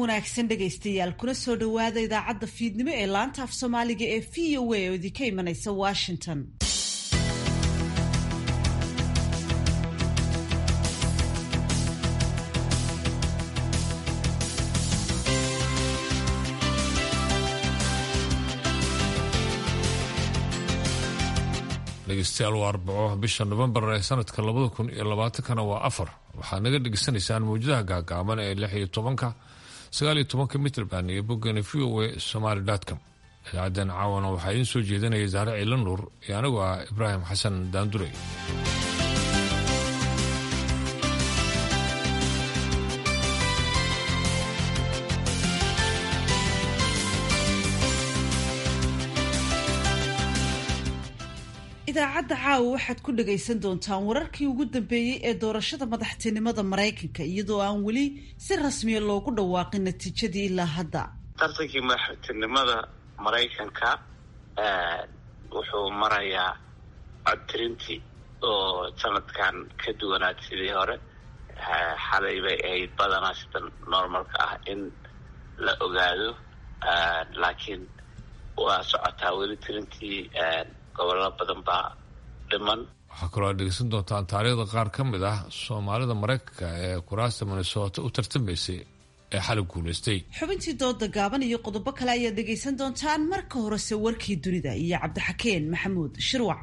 wanaagsan dhegaystayaal kuna soo dhowaada idaacadda fiidnimo ee laanta af soomaaliga ee v o a oo idinka imanaysa washington dhegeystayaal waa arbaco bisha novembar ee sanadka labada kun iyo labaatankana waa afar waxaad naga dhegeysanaysaan mawjadaha gaagaaban ee lix iyo tobanka sagaal iyo tobanka mitrband iyo boggana v o a somaly com idaacadan caawana waxaa idiin soo jeedinaya saare ciila nuur iyo anigu ah ibraahim xasan daandurey idaacadda caawa waxaad ku dhagaysan doontaan wararkii ugu dambeeyey ee doorashada madaxtinimada maraykanka iyadoo aan weli si rasmiya loogu dhawaaqin natiijadii ilaa hadda tartankii madaxtinimada maraykanka wuxuu marayaa codtirintii oo sanadkan ka duwanaad sidii hore xalay bay ahayd badanaa sida normalka ah in la ogaado laakiin waa socotaa weli tirintii gobollo badan baa dhiman waxaa kaloo aad dhegeysan doontaan taariikhda qaar ka mid ah soomaalida maraykanka ee kuraasta minnesota u tartamaysay ee xalay guulaystay xubintii dooda gaaban iyo qodobo kale ayaad dhegaysan doontaan marka horese warkii dunida iyo cabdixakeen maxamuud shirwac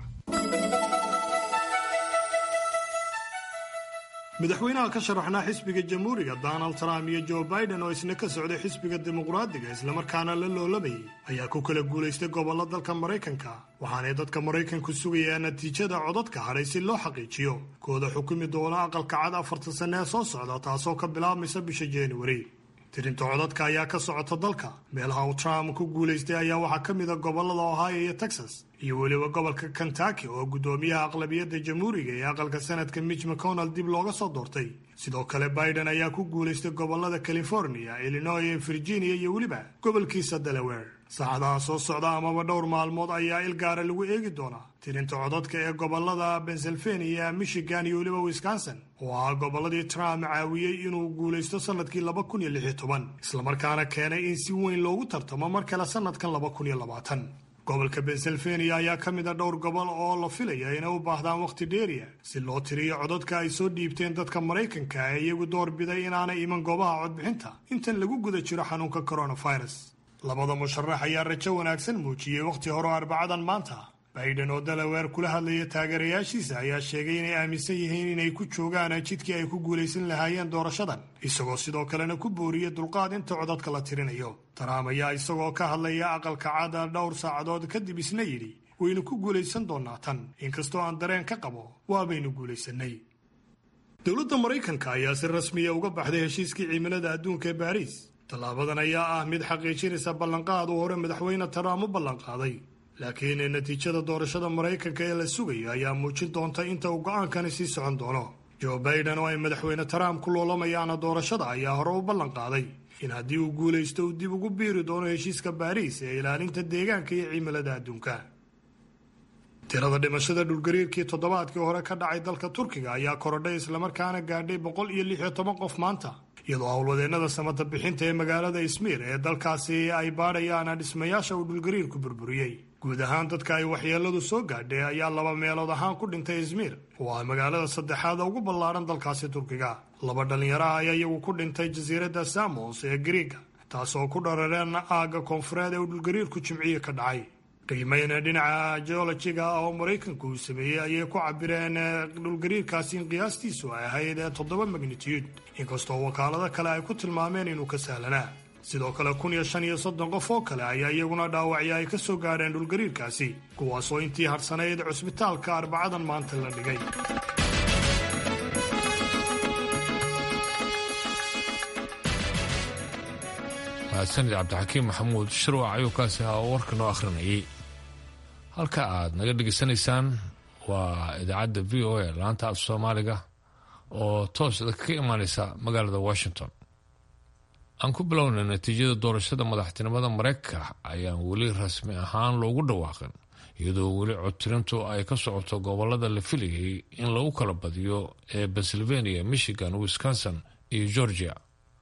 madaxweynaha ka sharaxnaa xisbiga jamhuuriga donald trump iyo joe biden oo isna ka socday xisbiga dimuqraadiga islamarkaana la loolamayay ayaa ku kala guulaystay gobollo dalka maraykanka waxaanay dadka maraykanku sugayaan natiijada codadka hadhay si loo xaqiijiyo kooda xukumi doona aqalka cad afartan sanne ee soo socda taasoo ka bilaabmaysa bisha januari tirinta codadka ayaa ka socota dalka meelaha uu trump ku guulaystay ayaa waxaa ka mid a gobollada ohio iyo texas iyo weliba gobolka kentucky oo guddoomiyaha aqlabiyadda jamhuuriga ee aqalka sanadka mitch mcconnell dib looga soo doortay sidoo kale biden ayaa ku guulaystay gobollada california illinois iyo virginia iyo weliba gobolkiisa delaware saacadaha soo socda amaba dhowr maalmood ayaa il gaara lagu eegi doonaa tirinta codadka ee gobollada pennsylvania michigan iyo weliba wisconsin oo ahaa gobolladii trump caawiyey inuu guulaysto sanadkii laba kun iyo lix iyo toban islamarkaana keenay in si weyn loogu tartamo mar kale sanadkan laba kun iyo labaatan gobolka pennsylvania ayaa ka mid a dhowr gobol oo la filaya inay u baahdaan wakhti dheeriya si loo tiriyo codadka ay soo dhiibteen dadka maraykanka ee iyagu door biday inaanay iman goobaha codbixinta intan lagu guda jiro xanuunka coronavirus labada musharax ayaa rajo wanaagsan muujiyey wakhti hore oo arbacadan maanta biden oo dalaweer kula hadlaya taageerayaashiisa ayaa sheegay inay aaminsan yihiin inay ku joogaan jidkii ay ku guulaysan lahaayeen doorashadan isagoo sidoo kalena ku booriyey dulqaad inta codadka la tirinayo trump ayaa isagoo ka hadlaya aqalka cada dhowr saacadood kadib isna yidhi waynu ku guulaysan doonaa tan inkastoo aan dareen ka qabo waabaynu guulaysanay dowladda maraykanka ayaa si rasmiya uga baxday heshiiskii cimilada adduunka ee baariis tallaabadan ayaa ah mid xaqiijinaysa ballanqaad uu hore madaxweyne trump u ballanqaaday laakiin natiijada doorashada maraykanka ee la sugayo ayaa muujin doonta inta uu go'aankani sii socon doono joe biden oo ay madaxweyne trump ku loolamayaana doorashada ayaa hore u ballanqaaday in haddii uu guulaysto uu dib ugu biiri doono heshiiska baariis ee ilaalinta deegaanka iyo cimilada adduunka tirada dhimashada dhulgariirkii toddobaadkii hore ka dhacay dalka turkiga ayaa korodhay islamarkaana gaadhay boqol iyo lix iyo toban qof maanta iyadoo howlwadeennada samata bixinta ee magaalada ismiir ee dalkaasi ay baadhayaan dhismayaasha uu dhulgariirku burburiyey guud ahaan dadka ay waxyeeladu soo gaadhay ayaa laba meelood ahaan ku dhintay izmiir oo ah magaalada saddexaada ugu ballaadhan dalkaasi turkiga laba dhallinyaraha ayaa iyagu ku dhintay jasiiradda samos ee griiga taasoo ku dharareen aagga koonfureed ee uu dhulgariirku jimciye ka dhacay qiimeyna dhinaca geolojiga ah oo maraykanku uu sameeyey ayay ku cabireen dhulgariirkaasi in qiyaastiisu ay ahayd toddoba magnitude inkastoo wakaalado kale ay ku tilmaameen inuu ka sahlanaa sidoo kale kun iyo shan iyo soddon qof oo kale ayaa iyaguna dhaawacyo ay ka soo gaadheen dhulgariirkaasi kuwaasoo intii harsanayd cusbitaalka arbacadan maanta la dhigay mahadsanid cabdixakiim maxamuud shirwac ayuu kaasi ahaa oo warka noo akhrinayay halka aad naga dhegaysanaysaan waa idaacadda v o a laanta af soomaaliga oo toos ka imaaneysa magaalada washington aan ku bilownay natiijada doorashada madaxtinimada maraykanka ayaan weli rasmi ahaan loogu dhawaaqin iyadoo weli codtirintu ay ka socoto gobolada la filayay in lagu kala badiyo ee pennsylvania michigan wisconsin iyo georgia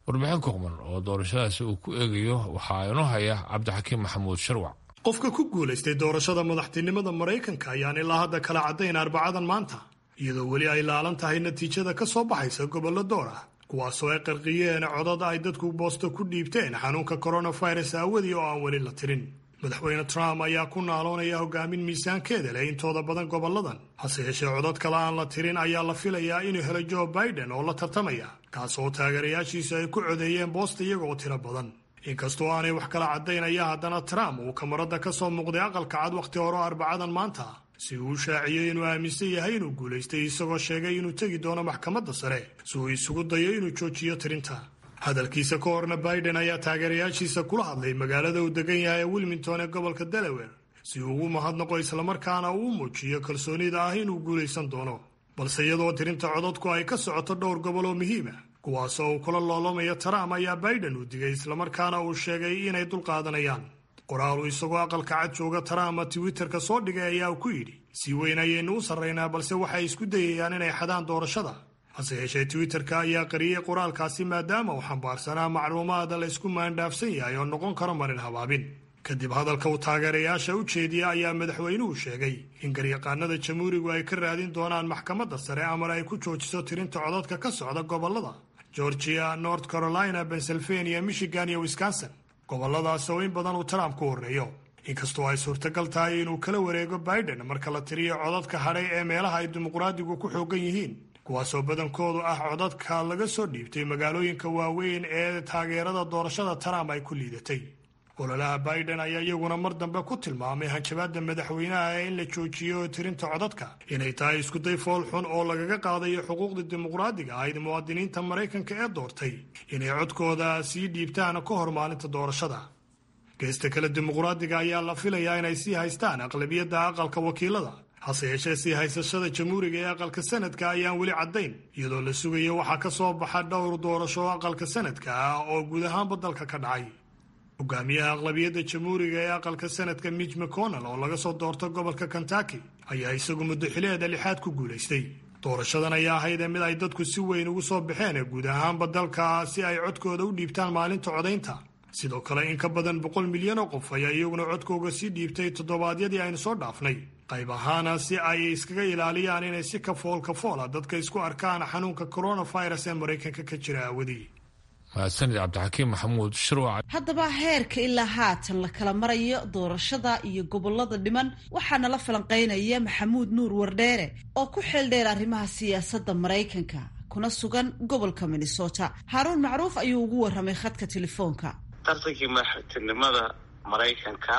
warbixin kooban oo doorashadaasi uu ku eegayo waxaa inoo haya cabdixakiim maxamuud sharwac qofka ku guulaystay doorashada madaxtinimada maraykanka ayaan ilaa hadda kala caddayn arbacadan maanta iyadoo weli ay laalan tahay natiijada ka soo baxaysa gobollo door ah kuwaasoo ay qarqiyeen codad ay dadku boosto ku dhiibteen xanuunka coronavirus aawadii oo aan weli la tirin madaxweyne trump ayaa ku naaloonaya hogaamin miisaankeeda leh intooda badan gobolladan hase yeeshee codad kale aan la tirin ayaa la filayaa inuu helo joe biden oo la tartamaya kaas oo taageerayaashiisu ay ku codeeyeen boosta iyaga oo tiro badan inkastoo aanay wax kala caddaynaya haddana trump uu kamarada ka soo muuqday aqalka cad wakhti hore oo arbacadan maanta si uu u shaaciyey inuu aaminsan yahay inuu guulaystay isagoo sheegay inuu tegi doono maxkamadda sare si uu isugu dayo inuu joojiyo tirinta hadalkiisa ka horna biden ayaa taageerayaashiisa kula hadlay magaalada uu degan yahay ee wilmington ee gobolka delaware si uu ugu mahadnaqo islamarkaana uu muujiyo kalsoonida ah inuu guulaysan doono balse iyadoo tirinta codadku ay ka socoto dhowr gobol oo muhiima kuwaasoo uu kula loolamayo trump ayaa biden uu digay islamarkaana uu sheegay inay dulqaadanayaan qoraal uu isagoo aqalka cad jooga trump twitterka soo dhigay ayaa ku yidhi si weyn ayaynu u sarraynaa balse waxay isku dayayaan inay xadaan doorashada hase yeeshee twitterka ayaa qariyey qoraalkaasi maadaama uu xambaarsanaa macluumaada la ysku maandhaafsan yahay oo noqon karo marin habaabin kadib hadalka uu taageerayaasha u jeediya ayaa madaxweynuhu sheegay in garyaqaanada jamhuurigu ay ka raadin doonaan maxkamadda sare amar ay ku joojiso tirinta codadka ka socda gobollada georgia north carolina pennsylvania michigan iyo wisconsin gobolladaas oo in badan uu trump ku horreeyo inkastoo ay suurtagal tahay inuu kala wareego biden marka la tiriyo codadka hadhay ee meelaha ay dimuqraadigu ku xoogan yihiin kuwaasoo badankoodu ah codadka laga soo dhiibtay magaalooyinka waaweyn ee taageerada doorashada trump ay ku liidatay ololaha biden ayaa iyaguna mar dambe ku tilmaamay hanjabaadda madaxweynaha ee in la joojiyo tirinta codadka inay tahay iskuday fool xun oo lagaga qaadayo xuquuqda dimuqraadiga ahayd muwaadiniinta maraykanka ee doortay inay codkooda sii dhiibtaan ka hor maalinta doorashada geesta kale dimuqraadiga ayaa la filayaa inay sii haystaan aqlabiyadda aqalka wakiilada hase yeeshee sii haysashada jamhuuriga ee aqalka sanadka ayaan weli caddayn iyadoo la sugayo waxaa ka soo baxa dhowr doorasho oo aqalka sanadka ah oo guud ahaanba dalka ka dhacay hogaamiyaha aqlabiyadda jamhuuriga ee aqalka sanadka mitch mcconnell oo laga soo doorto gobolka kentucky ayaa isagu muddoxileeda lixaad ku guulaystay doorashadan ayaa ahaydee mid ay dadku si weyn ugu soo baxeen guud ahaanba dalka si ay codkooda u dhiibtaan maalinta codaynta sidoo kale in ka badan boqol milyan oo qof ayaa iyaguna codkooga sii dhiibtay toddobaadyadii aynu soo dhaafnay qayb ahaana si ay iskaga ilaaliyaan inay si kafool kafoola dadka isku arkaan xanuunka coronavirus ee maraykanka ka jira aawadii mahadsanid cabdixakiim maxamuud shirwac haddaba heerka ilaa haatan la kala marayo doorashada iyo gobolada dhiman waxaana la falanqeynaya maxamuud nuur wardheere oo ku xeeldheer arrimaha siyaasadda maraykanka kuna sugan gobolka minnesota haaruun macruuf ayuu ugu warramay khadka telefoonka tartankii madaxtinimada maraykanka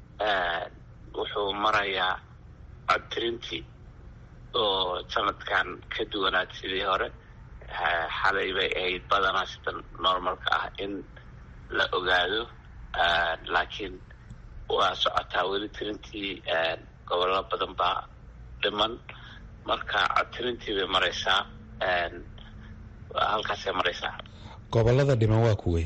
wuxuu marayaa codtirintii oo sanadkan ka duwanaad sidii hore xalay bay ahayd badanaa sida normalka ah in la ogaado laakiin waa socotaa weli tirintii gobollo badan baa dhiman marka codtirintii bay maraysaa halkaasay maraysaa gobolada dhiman waa kuwey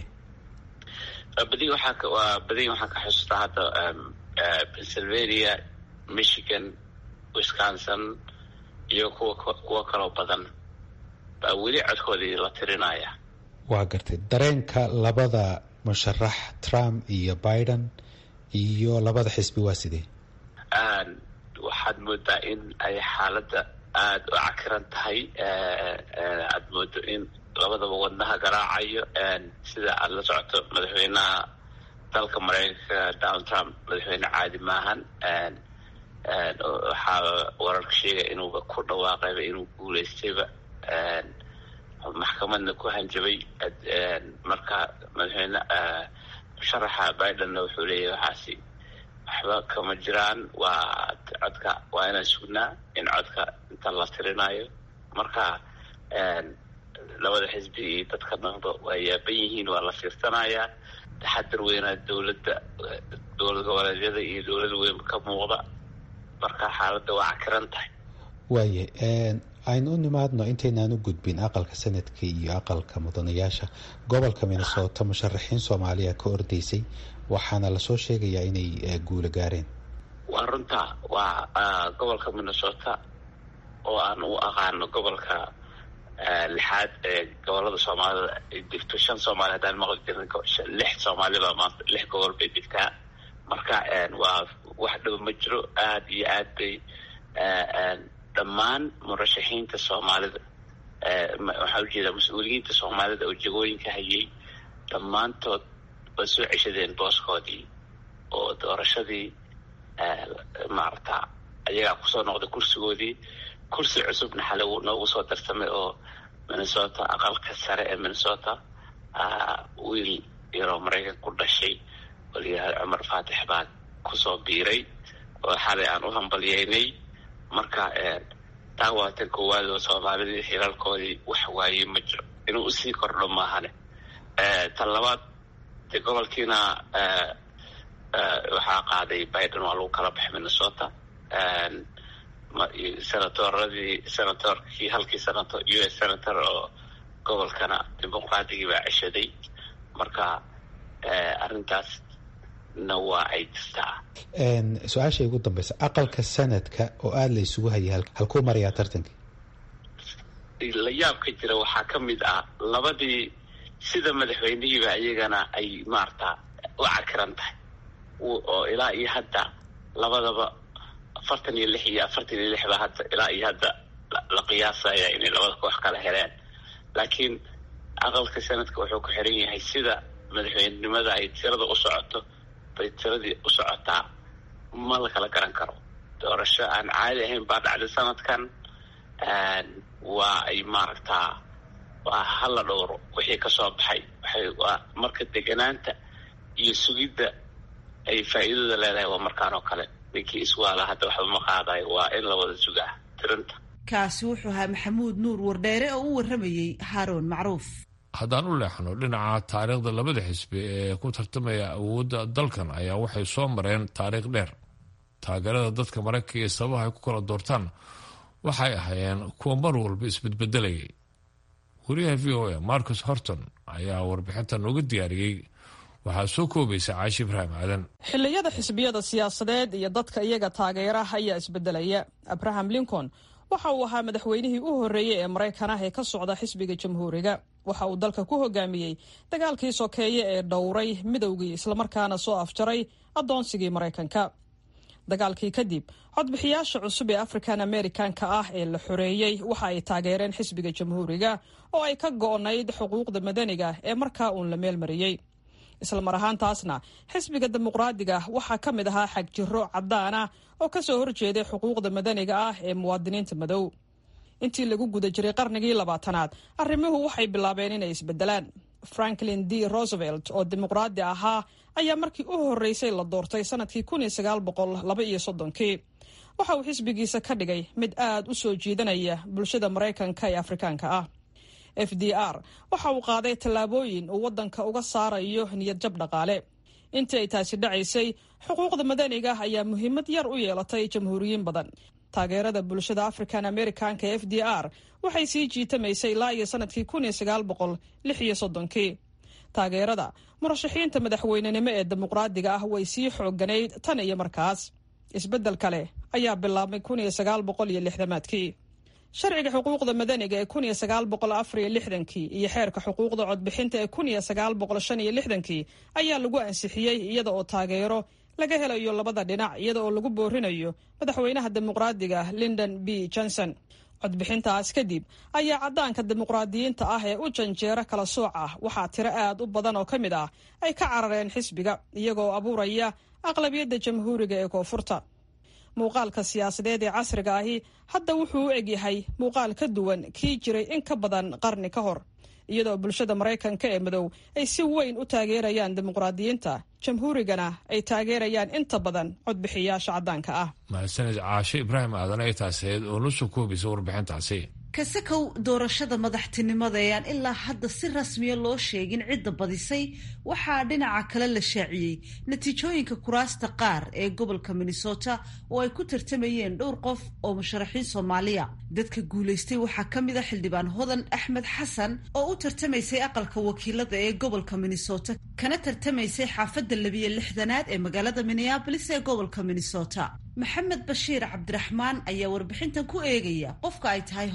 badi waxaa waa badi waxaan ka xusuustaa hadda pennsylvania michigan wisconsin iyo kuwa kuwo kaloo badan baa weli codkoodii la tirinaya waa gartay dareenka labada musharax trump iyo biden iyo labada xisbi waa sidee waxaad moodaa in ay xaaladda aada u cakiran tahay aada moodo in labadaba wadnaha garaacayo sida aada la socoto madaxweynaha dalka maraykanka donald trump madaxweyne caadi maahan waxaa wararka sheegaya inuuba ku dhawaaqayba inuu guulaystayba maxkamadna ku hanjabay marka madaxweyne musharaxa bidenna wuxuu leeyahy waxaasi waxba kama jiraan waa codka waa inaan sugnaa in codka inta la tirinayo marka labada xisbi iyo dadka dhanba waa yaaban yihiin waa la fiirsanayaa taxadar weynaa dowladda dowlad goboleedyada iyo dowlad weyn ka muuqda marka xaaladda waa cakiran tahay waaye aynu u nimaadno intaynaan u gudbin aqalka sanadka iyo aqalka mudanayaasha gobolka minnesota musharaxiin soomaaliya ka ordaysay waxaana lasoo sheegayaa inay guulo gaareen waa runta waa gobolka minnesota oo aan u aqaano gobolka lixaad ee gobolada soomaalida ay degto shan soomaali haddaan maqli jirin lix soomaaliba maanta lix gobol bay degtaa marka waa wax dhow ma jiro aada iyo aad bay dhammaan murashaxiinta soomaalida waxaa ujeeda mas-uuliyiinta soomaalida oo jagooyinka hayay dhammaantood way soo ceshadeen booskoodii oo doorashadii maarata ayagaa kusoo noqday kursigoodii kursi cusubna xale wuu noogu soo darsamay oo minnesota aqalka sare ee minnesota wiil yaroo maraykan ku dhashay oo layihahda cumar faatix baa kusoo biiray oo xalay aan u hambalyeynay marka taa waa tan koowaad oo soomaalidii xilalkoodii wax waaye ma jiro inuu usii kordho maahane tan labaad de gobolkiina waxaa qaaday biden waa lagu kala baxay minnesota senatoradii senatorkii halkii senator u s senator oo gobolkana dimuqraadigii baa ceshaday marka arrintaasna waa ay jirtaa su-aasha ugu dambeysa aqalka sanadka oo aada la isugu hayay halkuu marayaa tartankii la yaab ka jira waxaa ka mid ah labadii sida madaxweynihiiba iyagana ay maarata u cakiran tahay oo ilaa iyo hadda labadaba afartan iyo lix iyo afartan iyo lix ba hadda ilaa iyo hadda la qiyaasaya inay labada koox kala heleen laakiin aqalka sanadka wuxuu ku xiran yahay sida madaxweynenimada ay tirada u socoto bay tiradii u socotaa ma la kala garan karo doorasho aan caadi ahayn baa dhacday sanadkan waa ay maaragtaa waa hala dhowro wixii kasoo baxay waxay waa marka deganaanta iyo sugidda ay faa'iidada leedahay waa markaan oo kale ninkii iswaala hadda waxba ma qaadayo waa in la wada sugaa tirinta kaasi wuxuu ahaa maxamuud nuur wardheere oo u warramayey haaroon macruuf haddaan u leexno dhinaca taariikhda labada xisbi ee ku tartamaya awoodda dalkan ayaa waxay soo mareen taariikh dheer taageerada dadka maraykanka iyo sababaha ay ku kala doortaan waxay ahaayeen kuwa mar walba isbedbedelayay wariyaha v o a marcus horton ayaa warbixinta nooga diyaariyey waxaa soo koobaysa caashi ibraahim aadan xilliyada xisbiyada siyaasadeed iyo dadka iyaga taageera ayaa isbedelaya abraham lincoln waxa uu ahaa madaxweynihii u horreeyey ee maraykan ah ee ka socda xisbiga jamhuuriga waxa uu dalka ku hogaamiyey dagaalkii sokeeye ee dhowray midowgii islamarkaana soo afjaray addoonsigii maraykanka dagaalkii kadib codbixiyaasha cusub ee african americanka ah ee la xoreeyey waxa ay taageereen xisbiga jamhuuriga oo ay ka go'nayd xuquuqda madaniga ee markaa uun la meelmariyey islamar ahaantaasna xisbiga dimuqraadiga waxaa ka mid ahaa xagjiro cadaan ah oo kasoo horjeeday xuquuqda madaniga ah ee muwaadiniinta madow intii lagu guda jiray qarnigii labaatanaad arrimuhu waxay bilaabeen inay isbedelaan franklin d roosevelt oo dimuqraadi ahaa ayaa markii u horreysay la doortay sanadkii kun iyo sagaal boqol laba iyo soddonkii waxa uu xisbigiisa ka dhigay mid aad u soo jiidanaya bulshada maraykanka ee afrikaanka ah f d r waxa uu qaaday tallaabooyin uu waddanka uga saarayo niyadjab dhaqaale intii ay taasi dhacaysay xuquuqda madaniga ayaa muhiimad yar u yeelatay jamhuuriyiin badan taageerada bulshada african americanka ee f d r waxay sii jiitamaysay ilaa iyo sanadkii kun iyo sagaal boqol lix iyo soddonkii taageerada murashaxiinta madaxweynenimo ee dimuqraadiga ah way sii xooganayd tan iyo markaas isbeddel kale ayaa bilaabmay kun iyo sagaal boqol iyo lixdamaadkii sharciga xuquuqda madaniga ee kun iyo sagaal boqol afar iyo lixdankii iyo xeerka xuquuqda codbixinta ee kun iyo sagaal boqol shan iyo lixdankii ayaa lagu ansixiyey iyada oo taageero laga helayo labada dhinac iyada oo lagu boorinayo madaxweynaha dimuqraadiga lindon b johnson codbixintaas kadib ayaa caddaanka dimuqraadiyiinta ah ee u janjeera kala sooc ah waxaa tiro aad u badan oo ka mid ah ay ka carareen xisbiga iyagoo abuuraya aqlabiyadda jamhuuriga ee koonfurta muuqaalka siyaasadeed ee casriga ahi hadda wuxuu u egyahay muuqaal ka duwan kii jiray in ka badan qarni ka hor iyadoo bulshada maraykanka ee madow ay si weyn u taageerayaan dimuqraadiyiinta jamhuurigana ay taageerayaan inta badan codbixiyaasha caddaanka ah mahadsanid caashe ibraahim aadan ay taaseed oo la soo koobaysa warbixintaasi kasakow doorashada madaxtinimada ee aan ilaa hadda si rasmiya loo sheegin cidda badisay waxaa dhinaca kale la shaaciyey natiijooyinka kuraasta qaar ee gobolka minnesota oo ay ku tartamayeen dhowr qof oo musharaxiin soomaaliya dadka guulaystay waxaa ka mid a xildhibaan hodan axmed xasan oo u tartamaysay aqalka wakiilada ee gobolka minnesota kana tartamaysay xaafadda labiyo lixdanaad ee magaalada minneabolis ee gobolka minnesota maxamed bashiir cabdiraxmaan ayaa warbixintan ku eegaya qofka ay tahay hodan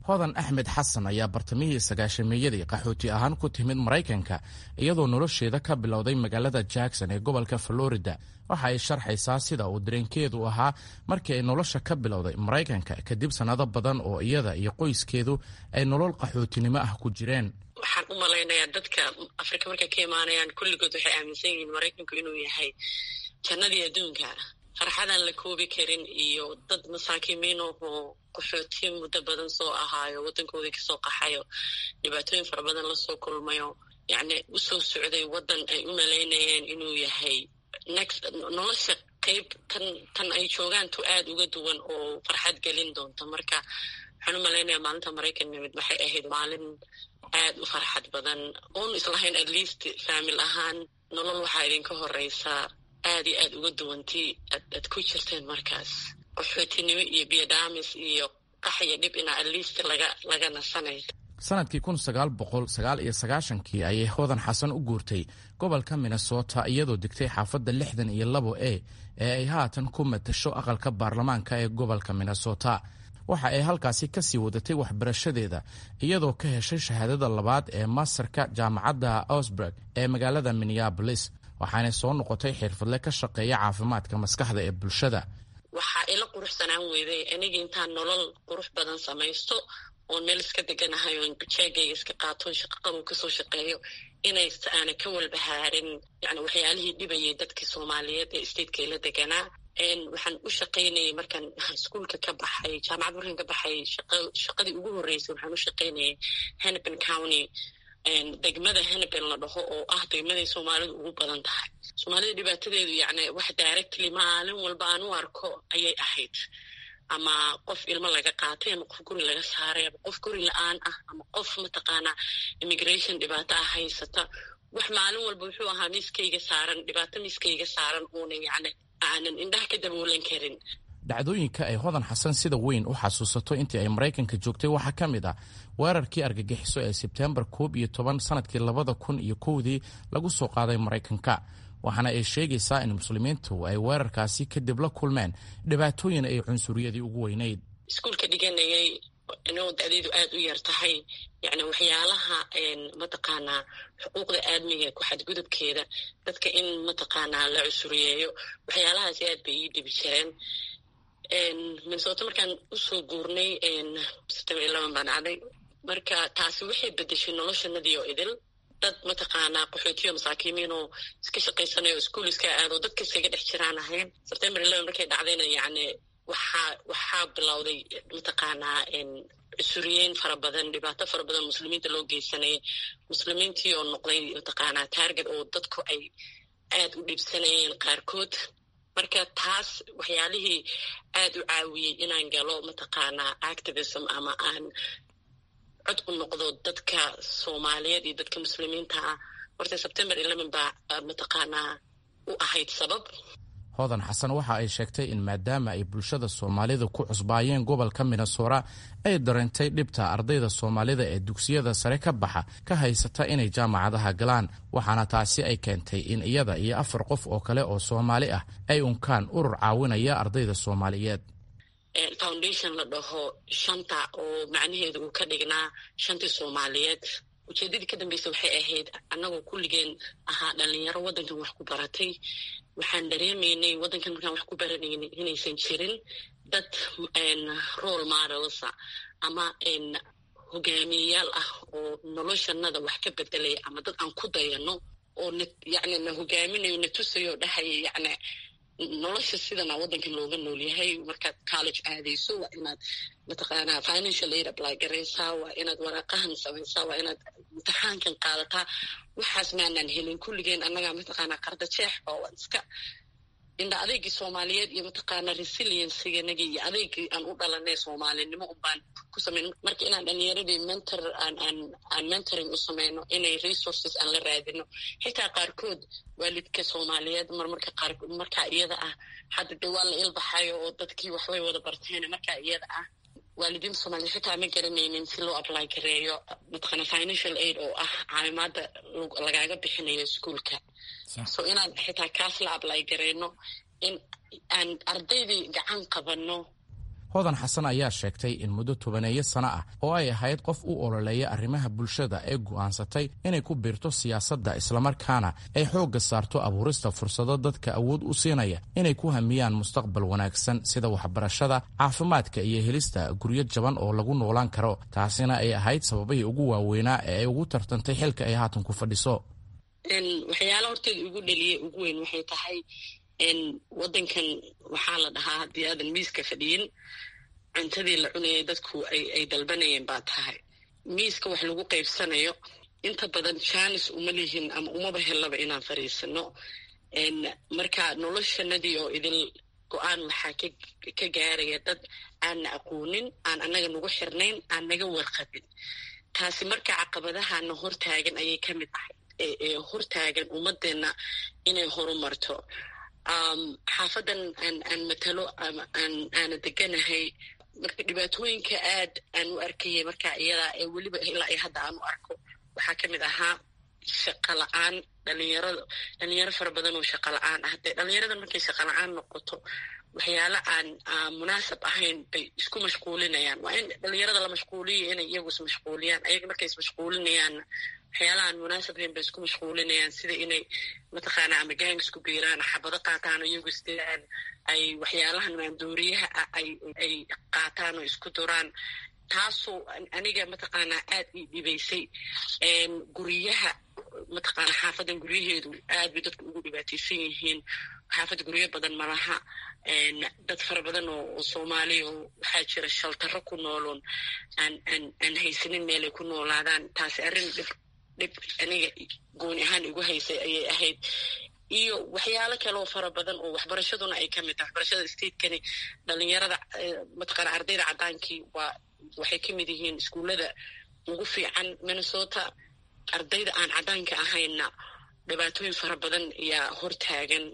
hodan axmed xasan ayaa bartamihii sagaashameeyadii qaxooti ahaan ku timid maraykanka iyadoo nolosheeda ka bilowday magaalada jackson ee gobolka florida waxa ay sharxaysaa sida uu dareenkeedu ahaa markii ay nolosha ka bilowday maraykanka kadib sannado badan oo iyada iyo qoyskeedu ay nolol qaxootinimo ah ku jireen waxaan u malaynayaa dadka afrika markay ka imaanayaan kulligood waxay aaminsan yihiin maraykanku inuu yahay jannadii adduunka farxadaan la koobi karin iyo dad masaakiimiinahoo qaxooti muddo badan soo ahaayo waddankoodii kasoo qaxayo dhibaatooyin fara badan lasoo kulmayo yacni usoo socday waddan ay u malaynayeen inuu yahay next nolosha qeyb tan tan ay joogaan tu aada uga duwan oo farxad gelin doonta marka waxaan u malaynayaa maalinta maraykan nimid waxay ahayd maalin aada u farxad badan oon islahayn at least faamil ahaan nolol waxaa idinka horeysaa aada iyo aada uga duwantii aad ku jirteen markaas qaxootinimo iyo biyodhamis iyo qax iyo dhib inaa at least laga laga nasanay sanadkii kun sagaal boqol sagaal iyo sagaashankii ayay hodan xasan u guurtay gobolka minnesota iyadoo degtay xaafadda lixdan iyo labo e ee ay haatan ku matasho aqalka baarlamaanka ee gobolka minnesota waxa ay halkaasi ka sii wadatay waxbarashadeeda iyadoo ka heshay shahaadada labaad ee masterka jaamacadda ausburg ee magaalada minneabolis waxaanay soo noqotay xirfadle ka shaqeeya caafimaadka maskaxda ee bulshada waxaa ila quruxsanaan weyday aniga intaan nolol qurux badan samaysto oon meel iska deganahay oon jeegayga iska qaatoon shaqaqabuu kasoo shaqeeyo inays aana ka walbahaarin yani waxyaalihii dhibayay dadkii soomaaliyeed ee stateka la deganaa waxaan u shaqaynayay markaan iskuolka ka baxay jaamacad markaan ka baxay shaqadii ugu horreysay waxaan u shaqaynayay hennepin county degmada hennepin la dhaho oo ah degmaday soomaalidu ugu badan tahay soomaalida dhibaatadeedu yacni wax directly maalin walba aan u arko ayay ahayd ama qof ilmo laga qaatay ama qof guri laga saaray ama qof guri la-aan ah ama qof mataqaanaa immigration dhibaato ah haysata wax maalin walba wuxuu ahaa miiskayga saaran dhibaato miiskayga saaran uuna yacni aanan indhaha ka daboolan karin dhacdooyinka ay hodan xasan sida weyn u xasuusato intii ay maraykanka joogtay waxaa ka mid ah weerarkii argagixiso ee sebtembar koob iyo toban sanadkii labada kun iyo kowdii lagu soo qaaday maraykanka waxaana ay sheegaysaa in muslimiintu ay weerarkaasi kadib la kulmeen dhibaatooyin ay cunsuriyadii ugu weynayd iskuolka dhiganayay inoo da-deedu aada u yar tahay yacni waxyaalaha mataqaanaa xuquuqda aadmiga ku xadgudubkeeda dadka in mataqaanaa la cusuriyeeyo waxyaalahaasi aad bay ii dhibi jireen minnesota markaan usoo guurnay september eleven baan dhacday marka taasi waxay bedeshay noloshanadii oo idil dad mataqaanaa qaxootiyo masaakiimiinoo iska shaqaysanayo iskuol iska aado dadka iskaga dhex jiraan ahayn september eleven markay dhacdayna yacni waxaa waxaa bilowday mataqaanaa cusuriyeyn fara badan dhibaato fara badan muslimiinta loo geysanayay muslimiintii oo noqday mataqaanaa taarget oo dadku ay aada u dhiibsanayeen qaarkood marka taas waxyaalihii aada u caawiyey inaan galo mataqaanaa activism ama aan cod u noqdo dadka soomaaliyeed iyo dadka muslimiinta ah horta september eleven baa mataqaanaa u ahayd sabab hodan xasan waxa ay sheegtay in maadaama ay bulshada soomaalida ku cusbaayeen gobolka minnesota ay dareentay dhibta ardayda soomaalida ee dugsiyada sare ka baxa ka haysata inay jaamacadaha galaan waxaana taasi ay keentay in iyada iyo afar qof oo kale oo soomaali ah ay unkaan urur caawinaya ardayda soomaaliyeed foundation la dhaho shanta oo macnaheedu uu ka dhignaa shantii soomaaliyeed ujeedadii ka dambeysa waxay ahayd annagoo kulligeen ahaa dhalinyaro waddankan wax ku baratay waxaan dareemaynay waddankan markaan wax ku baranaynay inaysan jirin dad role modelsa ama hogaamiyeyaal ah oo noloshanada wax ka bedelaya ama dad aan ku dayano oo na yacni na hogaaminayo na tusayo dhahaya yacni nolosha sidana waddankan looga nool yahay markaad college aadayso waa inaad mataqaanaa financial aid apply garaysaa waa inaad waraaqahan samaysaa waa inaad imtixaankan qaadataa waxaas maanaan helin kulligeen annagaa mataqaanaa qarda jeex oo waan iska indha adeegii soomaaliyeed iyo mataqaanaa resiliencyganagii iyo adeegii aan u dhalanay soomaalinimo unbaan ku samayn marka inaan dhalinyaradii mentor aan aan aan mentoring u samayno inay resources aan la raadino xitaa qaarkood waalidka soomaaliyeed marmarka qaar markaa iyada ah hadda de waa la ilbaxayo oo dadkii waxbay wada barteen markaa iyada ah waalidiinta soomaliyeed xitaa ma garanaynin si loo apply gareeyo mataqaana financial aid oo ah caawimaada lagaaga bixinayo iskuolka so inaan xitaa kaas la apply gareyno in aan ardaydii gacan qabanno hodan xasan ayaa sheegtay in muddo tobaneeyo sano ah oo ay ahayd qof u ololeeya arrimaha bulshada ee go'aansatay inay ku biirto siyaasadda islamarkaana ay xoogga saarto abuurista fursado dadka awood u siinaya inay ku hamiyaan mustaqbal wanaagsan sida waxbarashada caafimaadka iyo helista guryo jaban oo lagu noolaan karo taasina ay ahayd sababihii ugu waaweynaa ee ay ugu tartantay xilka ay haatan ku fadhiso waxyaala horteeda ugu dhaliya ugu weyn waxay tahay wadankan waxaa la dhahaa haddii aadan miiska fadhiyin cuntadii la cunayay dadku ay dalbanayeen baa tahay miiska wax lagu qaybsanayo inta badan jaanis uma lihin ama umaba hellaba inaan fariisano marka noloshanadii oo idil go-aan waxaa ka gaaraya dad aanna aqoonin aan annaga nagu xirnayn aan naga warqabin taasi marka caqabadahana hortaagan ayay ka mid ahay ee hortaagan ummadeenna inay horumarto xaafadan aan matalo aana deganahay marka dhibaatooyinka aad aan u arkayay markaa iyadaa ee weliba ilaa iyo hadda aan u arko waxaa ka mid ahaa shaqa la-aan dhalinyarada dhalinyaro fara badan oo shaqa la-aan ah dee dhalinyarada markay shaqa la-aan noqoto waxyaala aan munaasab ahayn bay isku mashquulinayaan waa in dhalinyarada la mashquuliyo inay iyagu ismashquuliyaan ayaga markay ismashquulinayaanna waxyaalaha aan munaasab ahayn bay isku mashquulinayaan sida inay mataqaana ama gang isku biiraan xabado qaataan oo iyagu isdilaan ay waxyaalahan maandooriyaha ah ay qaataan oo isku duraan taasoo aniga mataqaanaa aad ii dhibaysay guryaha mataqaana xaafadan guryaheedu aad bay dadku ugu dhibaataysan yihiin xaafadda guryo badan malaha dad fara badan oo soomaaliya oo waxaa jira shaltaro ku nooloon aan aan aan haysanin meelay ku noolaadaan taasi arrin dhib dhib aniga gooni ahaan igu haysay ayay ahayd iyo waxyaalo kaleoo fara badan oo waxbarashaduna ay ka mid tahay waxbarashada statekani dhalinyarada mataqaana ardayda caddaankii waa waxay ka mid yihiin iskuullada ugu fiican minnesota ardayda aan caddaanka ahaynna dhibaatooyin fara badan ayaa hortaagan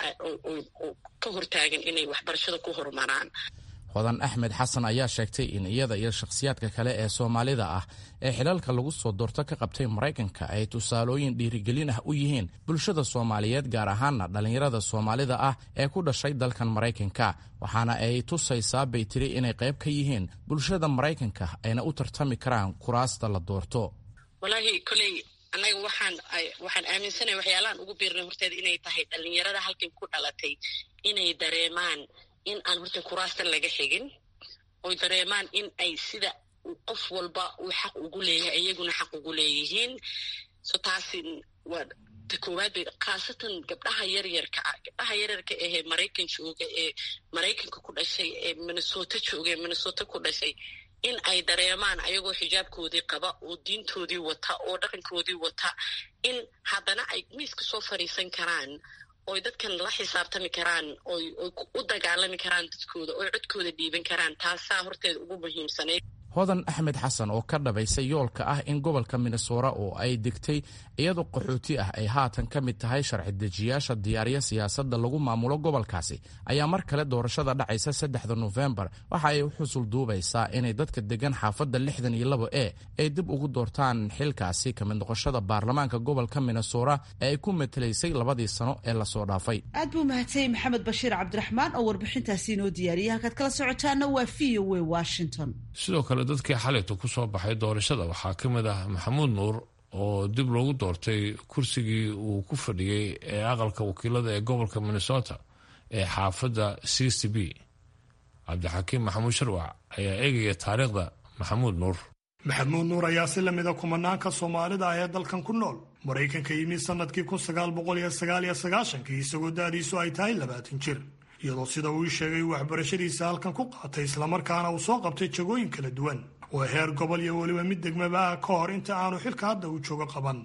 oo ka hortaagan inay waxbarashada ku horumaraan hodan axmed xasan ayaa sheegtay in iyada iyo shakhsiyaadka kale ee soomaalida ah ee xilalka lagu soo doorto ka qabtay maraykanka ay tusaalooyin dhiirigelin ah u yihiin bulshada soomaaliyeed gaar ahaana dhallinyarada soomaalida ah ee ku dhashay dalkan maraykanka waxaana ay tusaysaa bay tiri inay qayb ka yihiin bulshada maraykanka ayna u tartami karaan kuraasta la doorto walaahi koley annaga waxaan waxaan aaminsanaya waxyaalahan ugu biirnay horteeda inay tahay dhalinyarada halkan ku dhalatay inay dareemaan in aan horta kuraastan laga xigin oy dareemaan in ay sida qof walba uu xaq ugu leeyahay iyaguna xaq ugu leeyihiin so taasi waa ta koowaad bay khaasatan gabdhaha yaryarka ah gabdhaha yaryarka ahee maraykan jooga ee maraykanka ku dhashay ee minnesota jooga ee minnesota ku dhashay in ay dareemaan ayagoo xijaabkoodii qaba oo diintoodii wata oo dhaqankoodii wata in haddana ay miiska soo fadhiisan karaan oy dadkan la xisaabtami karaan oy oy u dagaalami karaan dadkooda oy codkooda dhiiban karaan taasaa horteeda ugu muhiimsanayd hodan axmed xasan oo ka dhabaysay yoolka ah in gobolka minnesora oo ay degtay iyadoo qaxooti ah ay haatan ka mid tahay sharci dejiyaasha diyaariya siyaasadda lagu maamulo gobolkaasi ayaa mar kale doorashada dhacaysa saddexda nofembar waxa ay u xusul duubaysaa inay dadka degan xaafadda lixdan iyo labo e ay dib ugu doortaan xilkaasi ka mid noqoshada baarlamaanka gobolka minnesora ee ay ku matelaysay labadii sano ee lasoo dhaafay aad buu mahadsanyahy maxamed bashiir cabdiraxmaan oo warbixintaasi inoo diyaariyay halkaad kala socotaana waa v o a washington sidoo kale dadkii xalayta ku soo baxay doorashada waxaa ka mid ah maxamuud nuur oo dib loogu doortay kursigii uu ku fadhiyey ee aqalka wakiilada ee gobolka minnesota ee xaafadda sixty b cabdixakiim maxamuud sharwac ayaa eegaya taariikhda maxamuud nuur maxamuud nuur ayaa si lamida kumanaanka soomaalida ah ee dalkan ku nool maraykanka yimid sanadkii kun sagaal boqol iyo sagaal iyo sagaashankii isagoo da-diisu ay tahay labaatan jir iyadoo sida uu sheegay waxbarashadiisa halkan ku qaatay islamarkaana uu soo qabtay jagooyin kala duwan oo heer gobol iyo weliba mid degmaba ah ka hor inta aanu xilka hadda uu joogo qaban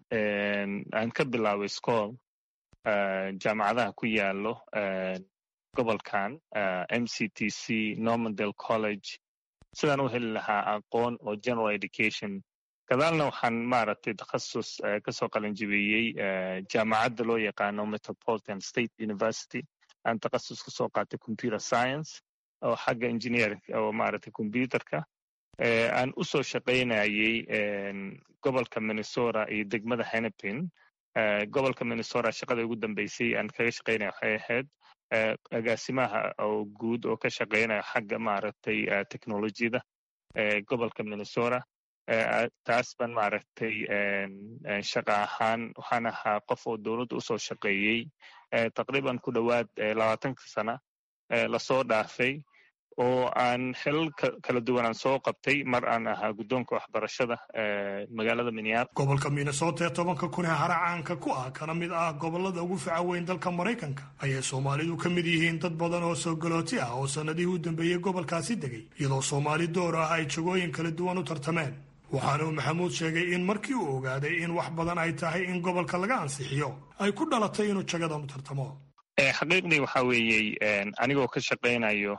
aan ka bilaabay scool jaamacadaha ku yaalo gobolkan m c t c normandale college sidaan u heli lahaa aqoon oo general education gadaalna waxaan maaragtay takhasus kasoo qalanjibeeyey jaamacadda loo yaqaano metropolitan state university aan takhasus kasoo qaatay computer science oo xagga engineer oo maaragtay computerka aan u soo shaqaynayey gobolka minnesota iyo degmada hennepin gobolka minnesota shaqada ugu dambeysay aan kaga shaqaynaya waxay ahayd agaasimaha oo guud oo ka shaqeynaya xagga maaragtay technolojiyada gobolka minnesota taas ban maaragtay shaqa ahaan waxaan ahaa qof oo dowladda usoo shaqeeyey taqriiban ku dhowaad labaatanka sana lasoo dhaafay oo aan xilal kala duwanaan soo qabtay mar aan ahaa guddoonka waxbarashada magaalada minneapolis gobolka minnesota ee tobanka kun ee hara caanka ku ah kana mid ah gobolada ugu faca weyn dalka maraykanka ayay soomaalidu ka mid yihiin dad badan oo soo galooti ah oo sannadihii u dambeeyey gobolkaasi degay iyadoo soomaali door ah ay jagooyin kala duwan u tartameen waxaana uu maxamuud sheegay in markii uu ogaaday in wax badan ay tahay in gobolka laga ansixiyo ay ku dhalatay inuu jagadan u tartamo xaqiiqdii waxa weeyey anigoo ka shaqaynayo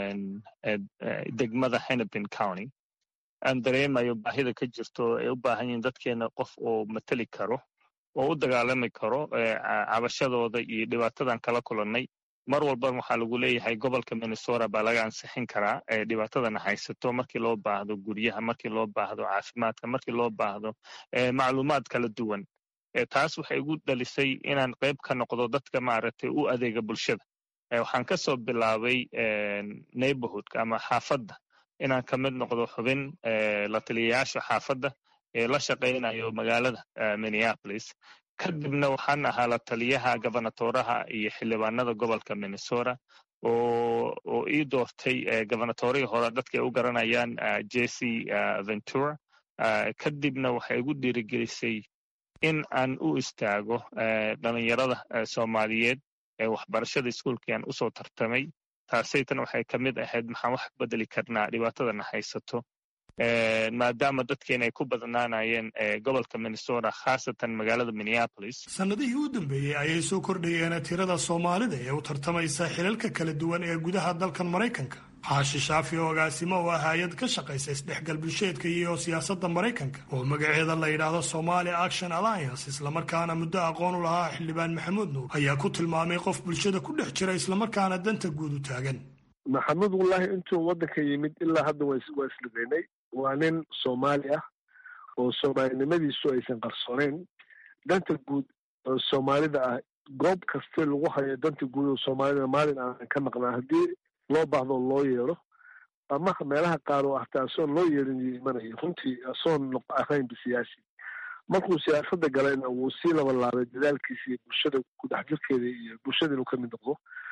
degmada hennepin county aan dareemayo baahida ka jirto ay u baahan yihiin dadkeena qof oo mateli karo oo u dagaalami karo cabashadooda iyo dhibaatadan kala kulannay mar walba waxaa lagu leeyahay gobolka minnesota baa laga ansixin karaa dhibaatadana haysato markii loo baahdo guryaha markii loo baahdo caafimaadka markii loo baahdo macluumaad kala duwan taas waxay igu dhalisay inaan qayb ka noqdo dadka maaragtay u adeega bulshada waxaan ka soo bilaabay neighborhoodka ama xaafadda inaan ka mid noqdo xubin la taliyayaasha xaafadda ee la shaqaynayo magaalada minneapolis kadibna waxaan ahaa la taliyaha gobernatoraha iyo xildhibaanada gobolka minnesota oo oo ii doortay gobernatorihii hore dadka ay u garanayaan jesse ventura kadibna waxay igu dhiirigelisay in aan u istaago dhalinyarada soomaaliyeed ee waxbarashada iskuolkii aan usoo tartamay taasaytan waxay ka mid ahayd maxaan wax bedeli karnaa dhibaatadana haysato maadaama dadkeena ay ku badnaanayeen gobolka minnesota khaasatan magaalada minneapolis sannadihii u dambeeyey ayay soo kordhayeen tirada soomaalida ee u tartamaysa xilalka kala duwan ee gudaha dalkan maraykanka xaashi shaafi oo agaasimo oo ah hay-ad ka shaqaysa isdhexgal bulsheedka iyo siyaasadda maraykanka oo magaceeda la yidhaahdo somali action alliance islamarkaana muddo aqoon u lahaa xildhibaan maxamuud nuur ayaa ku tilmaamay qof bulshada ku dhex jira islamarkaana danta guud u taagan maxamuud wallaahi intuu waddanka yimid ilaa hadda waa islugeynay waa nin soomaali ah oo soomaalinimadiisu aysan qarsooneyn danta guud oo soomaalida ah goob kaste lagu hayo danta guud oo soomaalida maalin aanan ka maqnaa haddii loo baahdo loo yeero ama meelaha qaar oo hataa asoon loo yeerin iyo imanayo runtii asoon ahaynba siyaasi markuu siyaasadda galayna wuu sii labalaabay dadaalkiisa iyo bulshada ku dhex jirkeeda iyo bulshada inuu kamid noqdo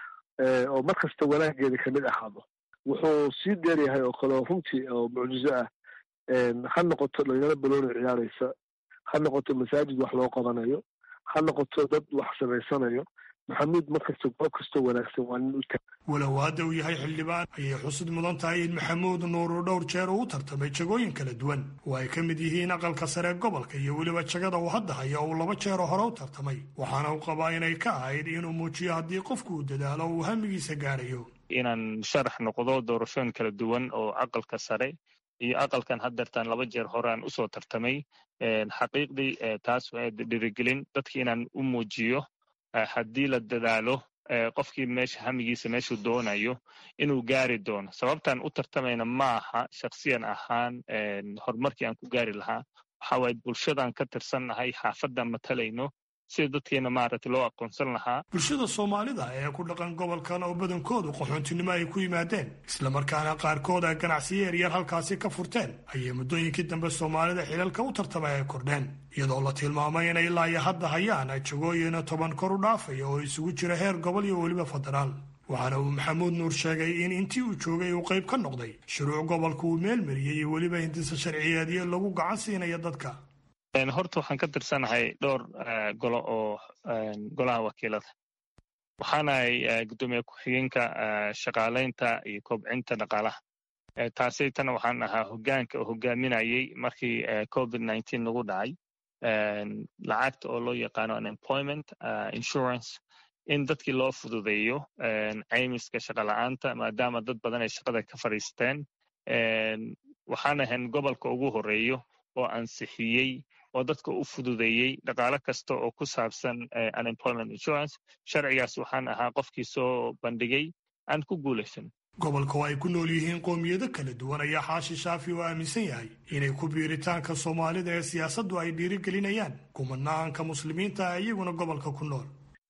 oo mar kasta wanaageeda kamid ahaado wuxuu sii dheeryahay oo kale oo runtii oo mucjizo ah ha noqoto dhalinyaro balooni ciyaaraysa ha noqoto masaajid wax loo qabanayo ha noqoto dad wax samaysanayo maxamuud markasta goob kastoo wanaagsan waa nin u taag walow hadda uu yahay xildhibaan ayay xusud mudan tahay in maxamuud nuur uu dhowr jeer uu u tartamay jagooyin kala duwan oo ay ka mid yihiin aqalka sare gobolka iyo weliba jagada uu hadda haya uu laba jeeroo hore u tartamay waxaana uu qabaa inay ka ahayd inuu muujiyo haddii qofku uu dadaalo uu hamigiisa gaadhayo inaan sharax noqdo doorashooyin kala duwan oo aqalka sare iyo aqalkan haddeertaan laba jeer horeaan usoo tartamay xaqiiqdii taas waa dhirigelin dadki inaan u muujiyo haddii la dadaalo qofkii meesha hamigiisa meeshuu doonayo inuu gaari doono sababtaan u tartamayna ma aha shaksiyan ahaan horumarkii aan ku gaari lahaa waxa waaye bulshadaan ka tirsannahay xaafadaan matalayno sida dadkeena maaragtay loo aqoonsan lahaa bulshada soomaalida ee ku dhaqan gobolkan oo badankoodu qaxoontinimo ay ku yimaadeen islamarkaana qaarkood ay ganacsiyo yaryar halkaasi ka furteen ayay muddooyinkii dambe soomaalida xilalka u tartamay ay kordheen iyadoo la tilmaamay inay ilaa iyo hadda hayaan jagooyina toban kor u dhaafaya oo isugu jira heer gobol iyo weliba federaal waxaana uu maxamuud nuur sheegay in intii uu joogay uu qayb ka noqday shuruuc gobolka uu meelmariyey iyo weliba hindisa sharciyeedyo lagu gacan siinayo dadka horta waxaan ka tirsanahay dhowr golo oo golaha wakiilada waxaanahay guddoomiye ku-xigeenka shaqaalaynta iyo kobcinta dhaqaalaha taasaytana waxaan ahaa hogaanka oo hogaaminayay markii covid nineteen nagu dhacay lacagta oo loo yaqaano unemployment insurance in dadkii loo fududeeyo caymiska shaqala-aanta maadaama dad badan ay shaqada ka fadhiisteen waxaan ahayn gobolka ugu horeeyo oo ansixiyey oo dadka u fududeeyey dhaqaalo kasta oo ku saabsan unemployment insurance sharcigaas waxaan ahaa qofkii soo bandhigay aan ku guulaysan gobolka oo ay ku nool yihiin qoomiyado kala duwan ayaa xaashi shaafi oo aaminsan yahay inay ku biiritaanka soomaalida ee siyaasaddu ay dhiirigelinayaan kumanaanka muslimiinta ah iyaguna gobolka ku nool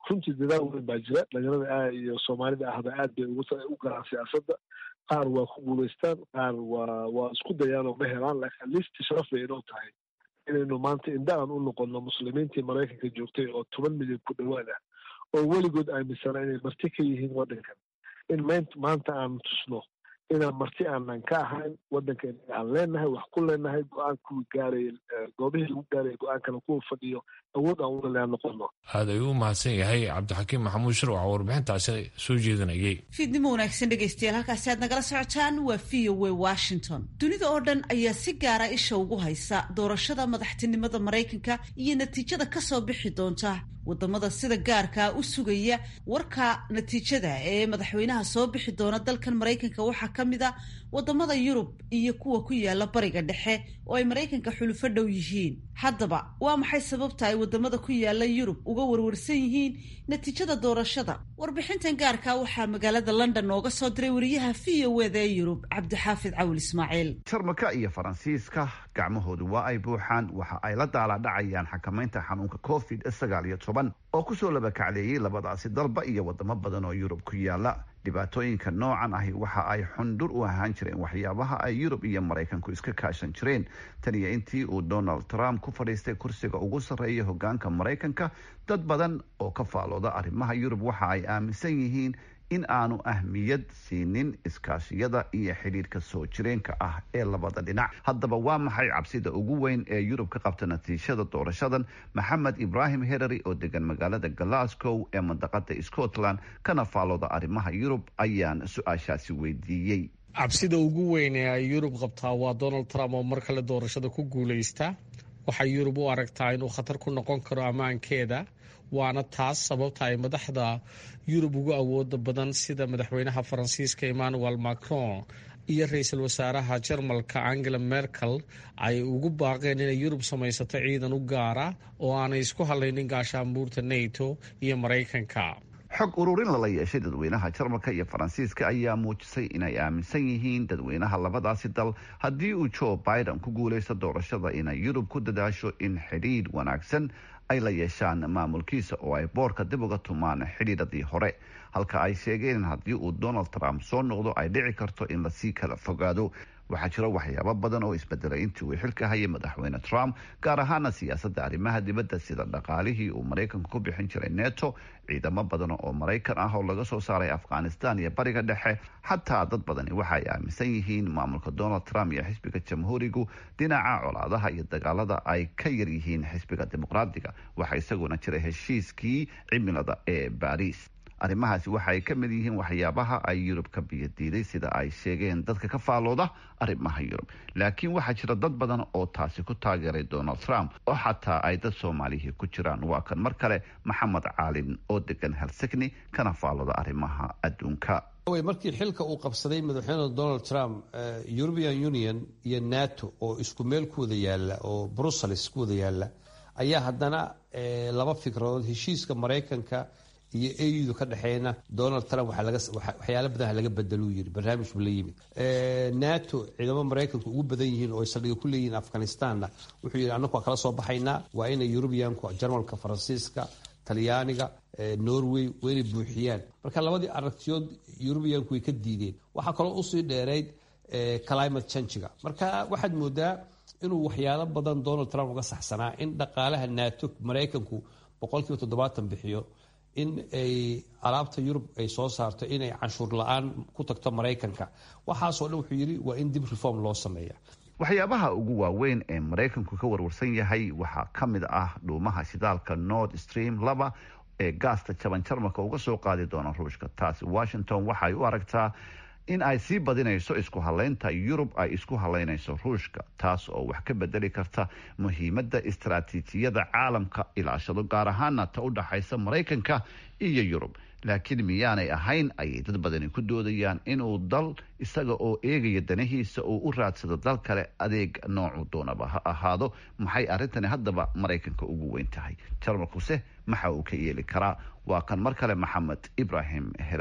runtii dadaal weyn baa jira dhalinyarada a iyo soomaalida ahba aad bay u galaan siyaasadda qaar waa ku guulaystaan qaar waa waa isku dayaan oo ma helaan laakiin listi sharaf bay inoo tahay inaynu maanta indha aan u noqono muslimiintii maraykanka joogtay oo toban milyan ku dhowaad ah oo weligood aaminsanaa inay marti ka yihiin waddankan in maanta aan tusno inaan marti aanan ka ahayn waddanka inaga aan leenahay wax ku leenahay go-aan kuwa gaaraya goobihii lagu gaaraya go-aankana kuwa fadhiyo awood aan ulalea noqono aad ayuu u mahadsan yahay cabdixakiim maxamuud shirwac oo warbixintaasi soo jeedinayay fiidnimo wanaagsan dhegaystayaal halkaasi aad nagala socotaan waa v o w washington dunida oo dhan ayaa si gaara isha ugu haysa doorashada madaxtinimada maraykanka iyo natiijada kasoo bixi doonta wadamada sida gaarkaa u sugaya warka natiijada ee madaxweynaha soo bixi doona dalkan maraykanka waxaa ka mid a wadamada yurub iyo kuwa ku yaala bariga dhexe oo ay maraykanka xulufo dhow yihiin haddaba waa maxay sababta ay wadamada ku yaala yurub uga warwarsan yihiin natiijada doorashada warbixintan gaarkaa waxaa magaalada london nooga soo diray wariyaha v o eda ee yurub cabdixaafid cawil ismaaciil jarmalka iyo faransiiska gacmahoodu waa ay buuxaan waxa ay la daaladhacayaan xakamaynta xanuunka covid sagaal iyo toban oo kusoo labakacleeyey labadaasi dalba iyo wadamo badan oo yurub ku yaala dhibaatooyinka noocan ahi waxa ay xundhur u ahaan jireen waxyaabaha ay yurub iyo maraykanku iska kaashan jireen tan iyo intii uu donald trump ku fadhiistay kursiga ugu sarreeya hogaanka maraykanka dad badan oo ka faalooda arrimaha yurub waxa ay aaminsan yihiin in aanu ahmiyad siinin iskaashiyada iyo xidhiirka soo jireenka ah ee labada dhinac haddaba waa maxay cabsida ugu weyn ee yurub ka qabta natiijada doorashadan maxamed ibraahim herary oo degan magaalada glasgow ee mandaqada scotland kana faalooda arrimaha yurub ayaan su-aashaasi weydiiyey cabsida ugu weyn ee ay yurub qabtaa waa donald trump oo mar kale doorashada ku guulaysta waxay yurub u aragtaa inuu khatar ku noqon karo ammaankeeda waana taas sababta ay madaxda yurub ugu awooda badan sida madaxweynaha faransiiska emmanuel macron iyo ra-iisul wasaaraha jarmalka angela merkel ay ugu baaqeen inay yurub samaysato ciidan u gaara oo aanay isku hadlaynin gaashaanbuurta nato iyo maraykanka xog ururin lala yeeshay dadweynaha jarmalka iyo faransiiska ayaa muujisay inay aaminsan yihiin dadweynaha labadaasi dal haddii uu joe biden ku guulaysto doorashada inay yurub ku dadaasho in xidhiidh wanaagsan ay la yeeshaan maamulkiisa oo ay boorka dib uga tumaan xidhiidhadii hore halka ay sheegeen in haddii uu donald trump soo noqdo ay dhici karto in lasii kala fogaado waxaa jira waxyaabo badan oo isbedelay intii uu xilka hayay madaxweyne trump gaar ahaana siyaasadda arrimaha dibadda sida dhaqaalihii uu maraykanku ku bixin jiray neto ciidamo badan oo maraykan ah oo laga soo saaray afghanistan iyo bariga dhexe xataa dad badani waxa ay aaminsan yihiin maamulka donald trump iyo xisbiga jamhuurigu dhinaca colaadaha iyo dagaalada ay ka yar yihiin xisbiga dimuqraadiga waxaa isaguna jira heshiiskii cimilada ee baariis arrimahaasi waxa ay ka mid yihiin waxyaabaha ay yurub ka biyadiiday sida ay sheegeen dadka ka faalooda arrimaha yurub laakiin waxaa jira dad badan oo taasi ku taageeray donald trump oo xataa ay dad soomaalihii ku jiraan waa kan mar kale maxamed caalin oo degan helsigni kana faalooda arrimaha adduunka markii xilka uu qabsaday madaxweyne donald trump european union iyo nato oo isku meel ku wada yaala oo brussels ku wada yaala ayaa haddana laba fikradood heshiiska maraykanka iyo audu ka dhexeeyna donald trump waxyaala badan laga bedeluu yiri barnaamij buu la yimid nato ciidamo maraykanku ugu badan yihiin oo ay saldhiga ku leeyihiin afghanistanna wuxuu yidhi annagu waa kala soo baxaynaa waa inay yurubiyanku jarmalka faransiiska talyaaniga norway waa inay buuxiyaan marka labadii aragtiyood yurubiyanku way ka diideen waxaa kaloo usii dheerayd climate changiga marka waxaad moodaa inuu waxyaalo badan donald trump uga saxsanaa in dhaqaalaha nato maraykanku boqolkiiba toddobaatan bixiyo in ay alaabta yurub ay soo saarto inay canshuur la-aan ku tagto maraykanka waxaasoo dhan wuxuu yidhi waa in dib reform loo sameeya waxyaabaha ugu waaweyn ee maraykanku ka warwarsan yahay waxaa ka mid ah dhuumaha shidaalka nord stream laba ee gaasta jaban jarmalka uga soo qaadi doona ruushka taasi washington waxay u aragtaa in ay sii badinayso isku halaynta yurub ay isku halaynayso ruushka taas oo wax ka bedeli karta muhiimadda istaraatiijiyada caalamka ilaashado gaar ahaana ta u dhaxaysa maraykanka iyo yurub laakiin miyaanay ahayn ayay dad badani ku doodayaan inuu dal isaga oo eegaya danahiisa uu u raadsado dal kale adeeg noocu doonaba ha ahaado maxay arrintani haddaba maraykanka ugu weyn tahay jarmalkuse maxa uu ka yeeli karaa waa kan mar kale maxamed ibrahim herari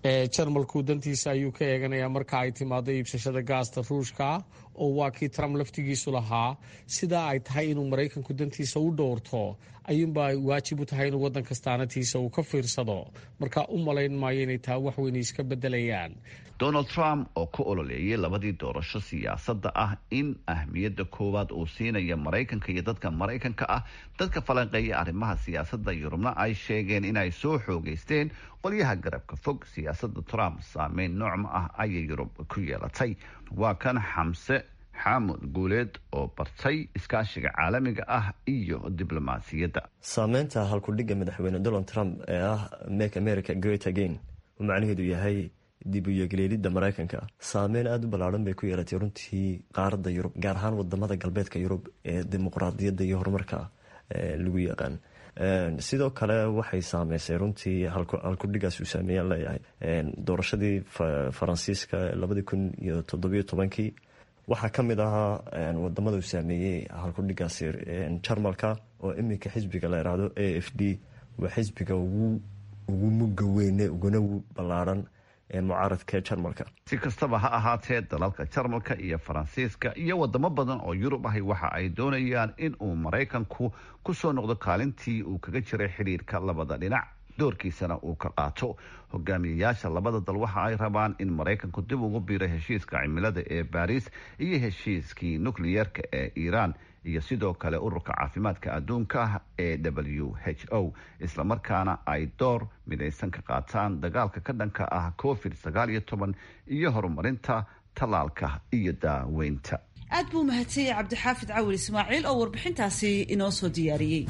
jarmalku dantiisa ayuu ka eeganayaa marka ay timaado iibsashada gaasta ruushka oo waa kii trump laftigiisu lahaa sidaa ay tahay inuu maraykanku dantiisa u dhowrto ayuunba ay waajib u tahay inuu waddan kastaanatiisa uu ka fiirsado marka u malayn maayo inay taa wax weyn iska bedelayaan donald trump oo ka ololeeyay labadii doorasho siyaasadda ah in ahmiyadda koowaad uu siinaya maraykanka iyo dadka maraykanka ah dadka falanqeeya arrimaha siyaasadda yurubna ay sheegeen inay soo xoogeysteen qolyaha garabka fog siyaasadda trump saameyn noocma ah ayay yurub ku yeelatay waa kan xamse xaamud guuleed oo bartay iskaashiga caalamiga ah iyo diblomaasiyadda saameynta halkudhigga madaxweyne donald trump ee ah make america great again uu macnaheedu yahay dib u yeegleelidda maraykanka saameyn aada u ballaadhan bay ku yeelatay runtii qaaradda yurub gaar ahaan wadamada galbeedka yurub ee dimuqraadiyadda iyo horumarka lagu yaqaan sidoo kale waxay saameysay runtii halkudhigaas uu saameeyaan leeyahay doorashadii faransiiska labadii kun iyo toddobiyo tobankii waxaa ka mid ahaa wadamada uu saameeyey halkudhigaasi jarmalka oo iminka xisbiga la yiraahdo a f d waa xisbiga ugu muga weyne uguna ballaadhan mucaaradka jarmalka si kastaba ha ahaatee dalalka jarmalka iyo faransiiska iyo wadamo badan oo yurub ahi waxa ay doonayaan in uu maraykanku ku soo noqdo kaalintii uu kaga jiray xidhiirka labada dhinac doorkiisana uu ka qaato hogaamiyayaasha labada dal waxa ay rabaan in maraykanku dib ugu biiro heshiiska cimilada ee baariis iyo heshiiskii nukliyeerka ee iiraan iyo sidoo kale ururka caafimaadka adduunka ee w h o islamarkaana ay door midaysan ka qaataan dagaalka ka dhanka ah covid sagaal iyo toban iyo horumarinta tallaalka iyo daaweynta aad buu mahadsanyay cabdixaafid cawil ismaaciil oo warbixintaasi inoo soo diyaariyey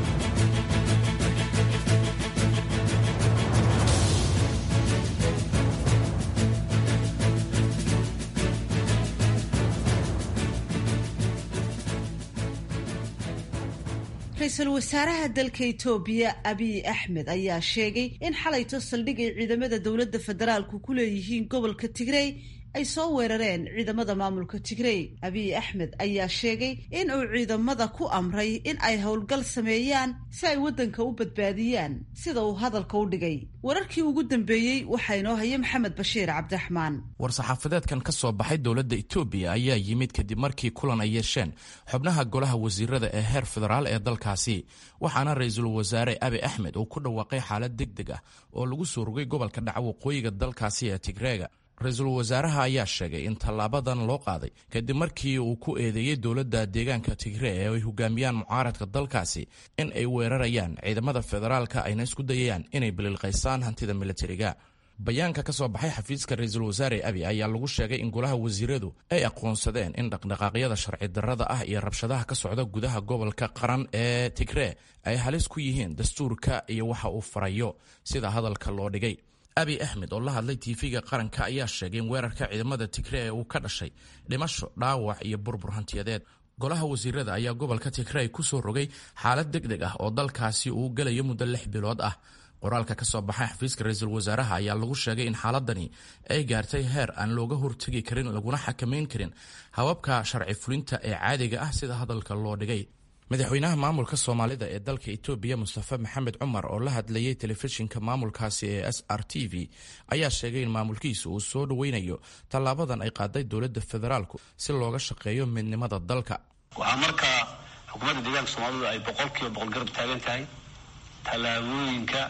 ra-iisul wasaaraha dalka etoobiya abiy axmed ayaa sheegay in xalayto saldhig ay ciidamada dowladda federaalku ku leeyihiin gobolka tigrey ay soo weerareen ciidamada maamulka tigrey abiy axmed ayaa sheegay in uu ciidamada ku amray in ay howlgal sameeyaan si ay waddanka u badbaadiyaan sida uu hadalka u dhigay wararkii ugu dambeeyey waxaa inoo haya maxamed bashiir cabdiraxmaan war-saxaafadeedkan ka soo baxay dowladda etoobiya ayaa yimid kadib markii kulan ay yeesheen xubnaha golaha wasiirada ee heer federaal ee dalkaasi waxaana ra-iisul wasaare abi axmed uu ku dhawaaqay xaalad deg deg ah oo lagu soo rogay gobolka dhaca waqooyiga dalkaasi ee tigreega ra-iisul wasaaraha ayaa sheegay in tallaabadan loo qaaday kadib markii uu ku eedeeyey dowladda deegaanka tigree ee ay hogaamiyaan mucaaradka dalkaasi in ay weerarayaan ciidamada federaalka ayna isku dayayaan inay bililqaysaan hantida militariga bayaanka ka soo baxay xafiiska ra-iisul wasaare abi ayaa lagu sheegay in golaha wasiiradu ay aqoonsadeen in dhaqdhaqaaqyada sharci darrada ah iyo rabshadaha ka socda gudaha gobolka qaran ee tigree ay halis ku yihiin dastuurka iyo waxa uu farayo sida hadalka loo dhigay abi axmed oo la hadlay tiifiga qaranka ayaa sheegay in weerarka ciidamada tigree ee uu ka dhashay dhimasho dhaawac iyo burbur hantiyadeed golaha wasiirada ayaa gobolka tigrey ku soo rogay xaalad deg deg ah oo dalkaasi uu gelayo muddo lix bilood ah qoraalka ka soo baxay xafiiska ra-iisul wasaaraha ayaa lagu sheegay in xaaladani ay gaartay heer aan looga hortegi karin laguna xakamayn karin hababka sharci fulinta ee caadiga ah sida hadalka loo dhigay madaxweynaha maamulka soomaalida ee dalka etoobiya mustafa maxamed cumar oo la hadlayay telefishinka maamulkaasi ee s r t v ayaa sheegay in maamulkiisu uu soo dhoweynayo tallaabadan ay qaaday dowladda federaalku si looga shaqeeyo midnimada dalka waxaa markaa xukuumadda deegaanka soomaalidu ay boqol kiiba boqol garab taagan tahay tallaabooyinka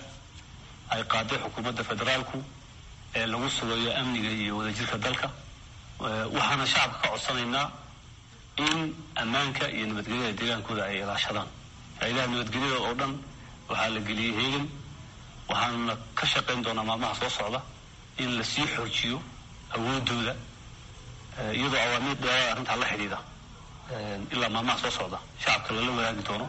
ay qaaday xukuumadda federaalku ee lagu sugayo amniga iyo wadajirka dalka waxaana shacabka ka codsanaynaa in ammaanka iyo nabadgelyada deegaankooda ay ilaashadaan hay-adaha nabadgelyada oo dhan waxaa la geliyey heegan waxaana ka shaqayn doonaa maalmaha soo socda in lasii xoojiyo awoodooda iyadoo awaamiir dheeraada arrintaa la xidhiidha ilaa maalmaha soo socda shacabka lala wadaagi doono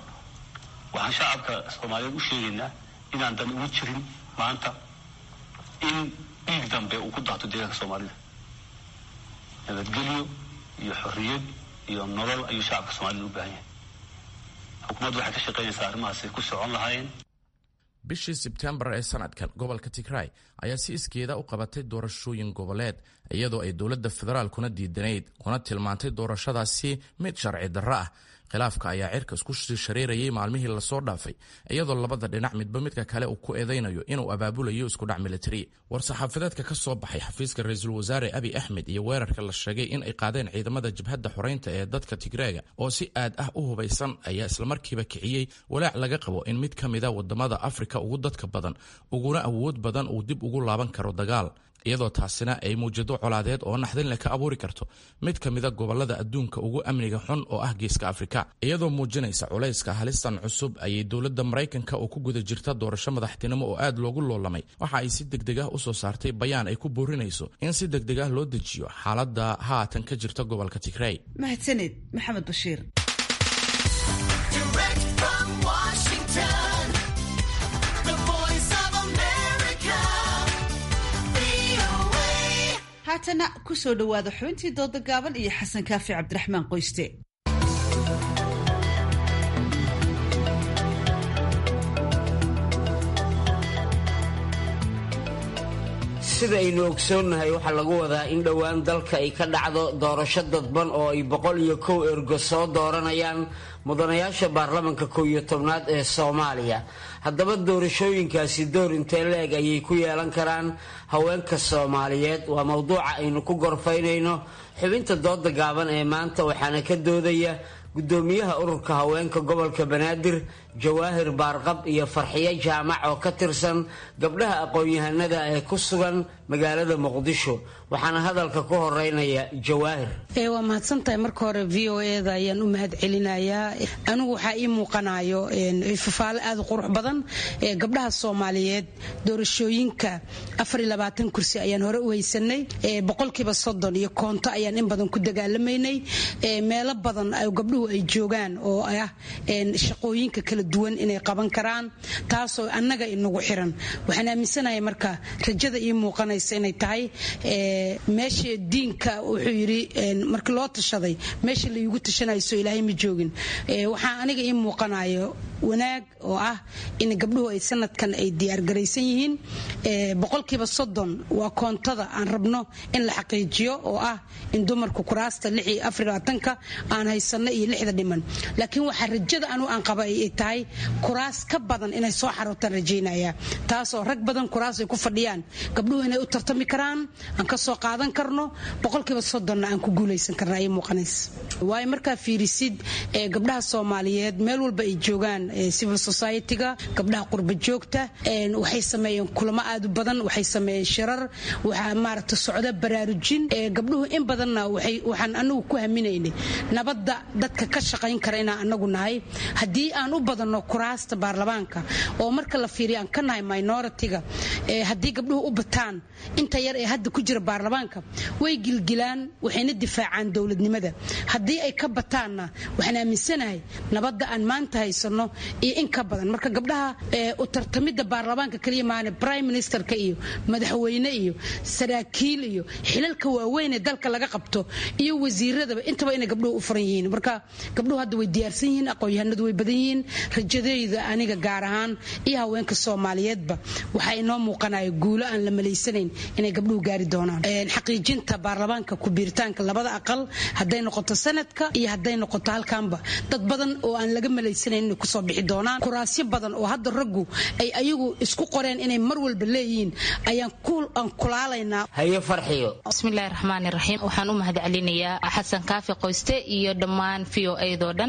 waxaan shacabka soomaaliyeed u sheegaynaa inaan dan ugu jirin maanta in dhiig dambe uu ku daato deegaanka soomaalida nabadgelyo iyo xorriyad iyo nolol ayuu shacabka soomaalida u baahan yahay xukuumaddu waxay ka shaqaynaysaa arrimahaasi ku socon lahaayeen bishii sebtembar ee sanadkan gobolka tigray ayaa si iskeeda u qabatay doorashooyin goboleed iyadoo ay dowladda federaalkuna diidanayd kuna tilmaantay doorashadaasi mid sharci darro ah khilaafka ayaa cirka isku shareerayay maalmihii lasoo dhaafay iyadoo labada dhinac midba midka kale uu ku eedaynayo inuu abaabulayo iskudhac militari war-saxaafadeedka ka soo baxay xafiiska ra-iisul wasaare abi axmed iyo weerarka la sheegay in ay qaadeen ciidamada jabhadda xoreynta ee dadka tigreega oo si aad ah u hubaysan ayaa islamarkiiba kiciyey walaac laga qabo in mid ka mida wadamada afrika ugu dadka badan uguna awood badan uu dib ugu laaban karo dagaal iyadoo taasina ay muujado colaadeed oo naxdin leh ka abuuri karto mid ka mida gobolada adduunka ugu amniga xun oo ah geeska afrika iyadoo muujinaysa culayska halistan cusub ayay dowladda maraykanka oo ku guda jirta doorasho madaxtinimo oo aad loogu loolamay waxa ay si degdeg ah usoo saartay bayaan ay ku boorinayso in si degdeg ah loo dejiyo xaaladda haatan ka jirta gobolka tigrey mahadsaned maxamed bashiir haatana ku soo dhowaada xubintii dooda gaaban iyo xasan kaafi cabdiraxmaan qoyste sida aynu ogsoonnahay waxaa lagu wadaa in dhowaan dalka ay ka dhacdo doorasho dadban oo ay boqol iyo kow ergo soo dooranayaan mudanayaasha baarlamanka kow iyo tobnaad ee soomaaliya haddaba doorashooyinkaasi door intee la-eg ayay ku yeelan karaan haweenka soomaaliyeed waa mowduuca aynu ku gorfaynayno xubinta dooda gaaban ee maanta waxaana ka doodaya gudoomiyaha ururka haweenka gobolka banaadir jawaahir baarqab iyo farxiyo jaamac oo ka tirsan gabdhaha aqoon-yahanada ee ku sugan magaalada muqdisho waxaana hadalka ku horeynaya jawaahir waa mahadsantahay marka hore v o eda ayaan u mahad celinayaa anigu waxaa ii muuqanayo fafaale aada u qurux badan gabdhaha soomaaliyeed doorashooyinka kursi ayaan hore u haysanay boqolkiiba soddon iyo koonto ayaan in badan ku dagaalamaynay meelo badan gabdhuhu ay joogaan oo ah shaqooyinka kala duwan inay qaban karaan taasoo annaga inagu xiran waxaan aaminsanahay marka rajada ii muuqanaysa inay tahay meesha diinka wuxuu yidhi markii loo tashaday meesha laigu tashanayso ilaahay ma joogin waxaa aniga ii muuqanayo wanaag oo ah in gabdhuhu ay sanadkan ay diyaargaraysan yihiin boqolkiiba soddon waa koontada aan rabno in la xaqiijiyo oo ah in dumarku kuraasta ka aan haysano iyo lixda dhiman laakiin waxaa rajada anu aan qaba ay tahay kuraas ka badan inay soo xarootaan rajaynaya taasoo rag badan kuraas ay ku fadhiyaan gabdhuhu inay u tartami karaan aan ka soo qaadan karno boqolkiiba soddonna aan ku guulaysan karna ay muuqanaysa waayo markaa fiirisid gabdhaha soomaaliyeed meel walba ay joogaan civil society-ga gabdhaha qurba joogta waxay sameeyeen kulamo aad u badan waxay sameeyeen shirar waxaa maaragta socda baraarujin gabdhuhu in badanna waxaan anagu ku haminaynay nabadda dadka ka shaqayn kara inaan anagu nahay haddii aan u badanno kuraasta baarlamaanka oo marka la fiiriyo aan ka nahay minority-ga haddii gabdhuhu u bataan inta yar ee hadda ku jira baarlamaanka way gilgilaan waxayna difaacaan dowladnimada haddii ay ka bataanna waxaan aaminsanahay nabadda aan maanta haysano iyo in ka badan marka gabdhaha u tartamidda baarlamaanka kaliya maane prime ministerka iyo madaxweyne iyo saraakiil iyo xilalka waaweyn ee dalka laga qabto iyo wasiiradaba intaba inay gabdhuhu u furan yihiin marka gabdhuhu hadda way diyaarsan yihiin aqoon-yahanadu way badan yihiin rajadeyda aniga gaar ahaan iyo haweenka soomaaliyeedba waxaa inoo muuqanaya guulo aan la malaysanayn inay gabdhuhu gaari doonaan xaqiijinta baarlamaanka ku-biiritaanka labada aqal hadday noqoto sanadka iyo hadday noqoto halkaanba dad badan oo aan laga malaysanayn inay kusoo bixi doonaan kuraasyo badan oo hadda raggu ay ayagu isku qoreen inay mar walba leeyihiin ayaan aan kulaalaynaa hayo farxiyo bismillahi raxmaani raxiim waxaan u mahad celinayaa xasan kaafi qoyste iyo dhammaan v o edo dhan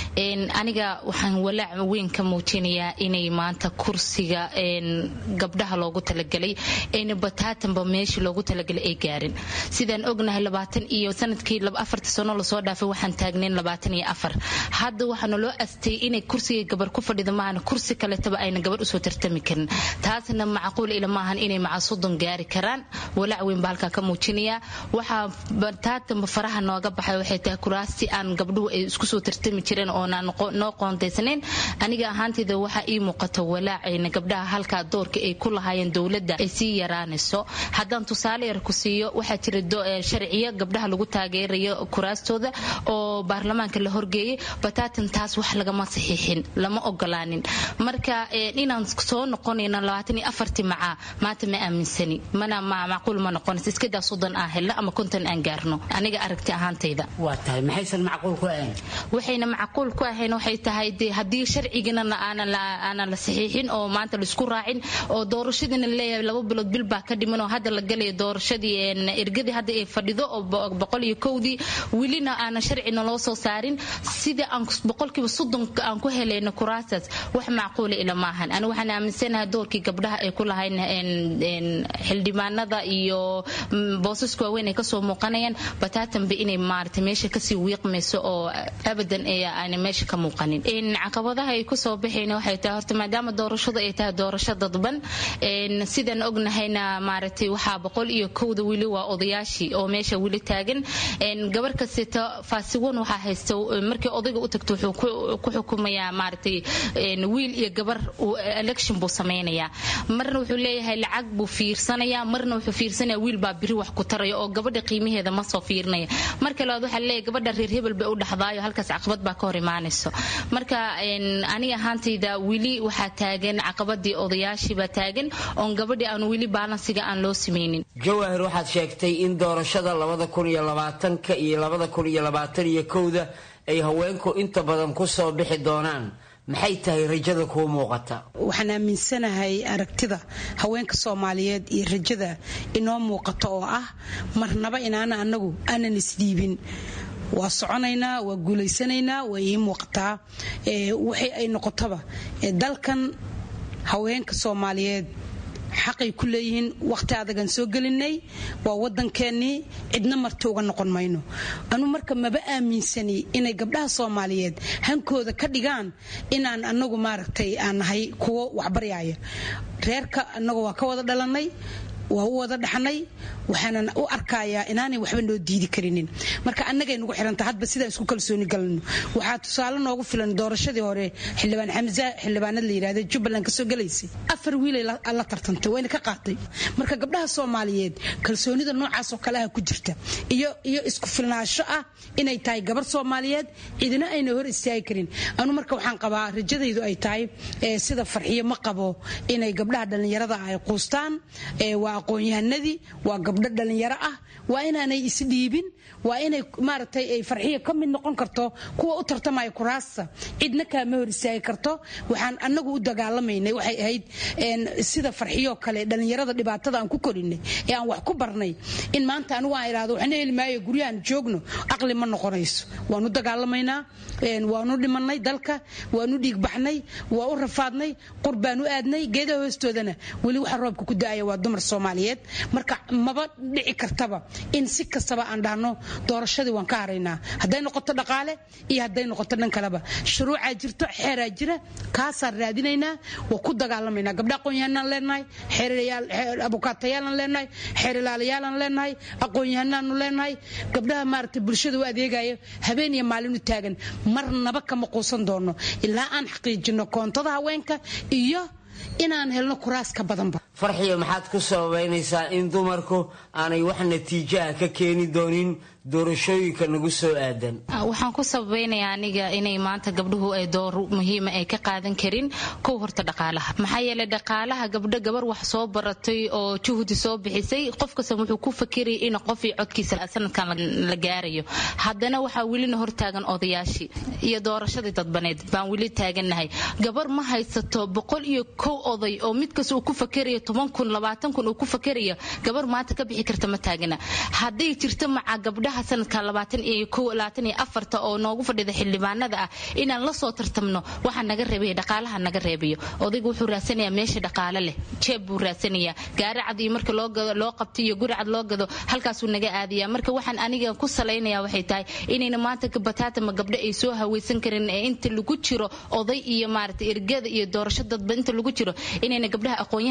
aniga waxaan walaac weyn ka muujinayaa inay maanta kursiga gabdhaha loogu talagelay ayna bataatanba meeshii loogu talagalay ay gaarin sidaan ognahay labaatan iyo sanadkii afarta sano lasoo dhaafay waxaan taagnayn labaatan iyo afar hadda waxaana loo astay inay kursiga gabar ku fadhida maahana kursi kaletaba ayna gabar usoo tartami karin taasna macquul ila maahan inay maca soddon gaari karaan walaac weyn baa halkaa ka muujinaya waxaa bataatanba faraha nooga baxay waxay tahay kuraasti aan gabdhuhu ay isku soo tartami jireen oonaan noo qoontaysanayn aniga ahaanteyda waxaa ii muuqata walaacayna gabdhaha halkaa doorka ay ku lahaayeen dowladda ay sii yaraanayso haddaan tusaale yar ku siiyo waxaa jira sharciyo gabdhaha lagu taageerayo kuraastooda oo baarlamaanka la horgeeyay bataatan taas wax lagama saxiixin lama ogolaanin marka inaan soo noqonayno labaatan iyo afartii macaa maanta ma aaminsani mana macquul ma noqonaysa iskadaa soddon aan helno ama konton aan gaarno aniga aragti ahaantayda waa tahay maxaysan macquul ku ahayn waxayna macquul ku ahayn waxay tahay dee haddii sharcigana aanan la saxiixin oo maanta laisku raacin oo doorashadiina leeyahay laba bilood bil baa ka dhiman oo hadda la galayo doorashadii ergadii hadda ay fadhido oo boqol iyo kowdii welina aanan sharcina loo soo saarin sidii aan boqolkiiba soddon aan ku helayno kuraasaas wax macquula ila maahan ani waxaan aaminsanahay doorkii gabdhaha ay ku lahayn xildhibaanada iyo boosaska waaweyn ay kasoo muuqanayaan bataatanba inay maarata meesha kasii wiiqmayso oo abadan aana meesha ka muuqanin caqabadaha ay kusoo baxayna waxay tahay horta maadaama doorashadu ay tahay doorasho dadban sidaan ognahayna maaragtay waxaa boqol iyo kowda weli waa odayaashii oo meesha weli taagan gabar kasteta faasiwan waxaa haysta markii odayga u tagto wuxuu ku xukumayaa maaragtay wiil iyo gabar election buu samaynayaa marna wuxuu leeyahay lacag buu fiirsanayaa marna wuxuu fiirsanaya wiil baa biri wax ku taraya oo gabadha qiimaheeda ma soo fiirinaya marka labaad waxaa leeyahay gabadha reer hebel bay u dhaxdaayo halkaas caqabad baa ka hor imaanayso marka aniga ahaantayda weli waxaa taagan caqabadii odayaashiibaa taagan oon gabadhii aan weli baalansiga aan loo samaynin jawaahir waxaad sheegtay in doorashada labada kun iyo labaatanka iyo labada kun iyo labaatan iyo kowda ay haweenku inta badan ku soo bixi doonaan maxay tahay rajada kuu muuqata waxaan aaminsanahay aragtida haweenka soomaaliyeed iyo rajada inoo muuqato oo ah marnaba inaana anagu aanan isdhiibin waa soconaynaa waa guulaysanaynaa waa ii muuqataa waxay ay noqotaba dalkan haweenka soomaaliyeed xaqay ku leeyihiin waqti adagan soo gelinay waa wadankeenii cidna marti uga noqon mayno anu marka maba aaminsani inay gabdhaha soomaaliyeed hankooda ka dhigaan inaan anagu maaragtay aan nahay kuwo waxbaryaaya reerka anagu waa ka wada dhalanay waa u wada dhaxnay waxaanan u arkayaa inaanay waxba noo diidi karinin marka annagay nagu xiranta hadba sidaan isku kalsooni galno waxaa tusaale noogu filan doorashadii hore xildhibaan xamza xildhibaanad la yidhahda jubbaland kasoo galaysay afar wiilay la tartantay wayna ka qaatay marka gabdhaha soomaaliyeed kalsoonida noocaas oo kaleha ku jirta iyo iyo isku filnaansho ah inay tahay gabar soomaaliyeed cidina ayna hor istaagi karin anu marka waxaan qabaa rajadaydu ay tahay sida farxiyo ma qabo inay gabdhaha dhallinyarada ay quustaan waa aqoon-yahanadii waa gabdho dhallinyaro ah waa inaanay isdhiibin waa inay maaragtay ay farxiya ka mid noqon karto kuwa u tartamaya kuraasta cidna kaama hor istaagi karto waxaan anagu u dagaalamaynay waxay ahayd sida farxiyoo kale dhallinyarada dhibaatada aan ku korinay ee aan wax ku barnay in maanta anigu aan idhahdo waxna heli maayo guryahan joogno aqli ma noqonayso waan u dagaalamaynaa waanu dhimanay dalka waanu dhiigbaxnay waa u rafaadnay qur baan u aadnay geedaha hoostoodana weli waxa roobka ku da-aya waa dumar soomaaliyeed marka maba dhici kartaba in si kastaba aan dhahno doorashadii waan ka haraynaa hadday noqoto dhaqaale iyo hadday noqoto dhan kaleba shuruucaa jirto xeeraa jira kaasaan raadinaynaa waa ku dagaalamaynaa gabdha aqoon-yahanaan leenahay abukaatayaalan leenahay xeerilaalayaalan leenahay aqoon-yahanaanu leenahay gabdhaha maaragtay bulshada u adeegaya habeen iyo maalin u taagan marnaba kama quusan doono ilaa aan xaqiijino koontada haweenka iyo inaan helno kuraas ka badanba farxiyo maxaad ku sababaynaysaa in dumarku aanay wax natiijaha ka keeni doonin doorashooyinka nagu soo aadan waxaan ku sabaynayaa aniga inay maanta gabdhuhu ay door muhiima ay ka qaadan karin kow horta dhaqaalaha maxaa yeelay dhaqaalaha gabdho gabar wax soo baratay oo juhdi soo bixisay qof kasta wuxuu ku fakirayay in qofii codkiisa sanadkan la gaarayo haddana waxaa welina hortaagan odayaashii iyo doorashadii dadbaneed baan weli taagannahay gabar ma haysato boqol iyo kow oday oo mid kasta uu ku fakerayo toban kun labaatan kun uu ku fakerayo gabar maanta ka bixi karta ma taagana hadday jirto maca gabdhaha sanadka labaatan iyo kow labaatan iyo afarta oo noogu fadhida xildhibaanada ah inaan la soo tartamno waxaa naga reebaya dhaqaalaha naga reebayo odaygu wuxuu raadsanayaa meesha dhaqaale leh jeeb buu raadsanayaa gaari cad iyo marka loo gado loo qabto iyo guri cad loo gado halkaasuu naga aadaya marka waxaan aniga ku salaynaya waxay tahay inayna maanta bataatama gabdho ay soo hawaysan karin ee inta lagu jiro oday iyo maarata ergada iyo doorasho dadba inta lagu jiro inayna gabdhaha aqoon-yahanka ayna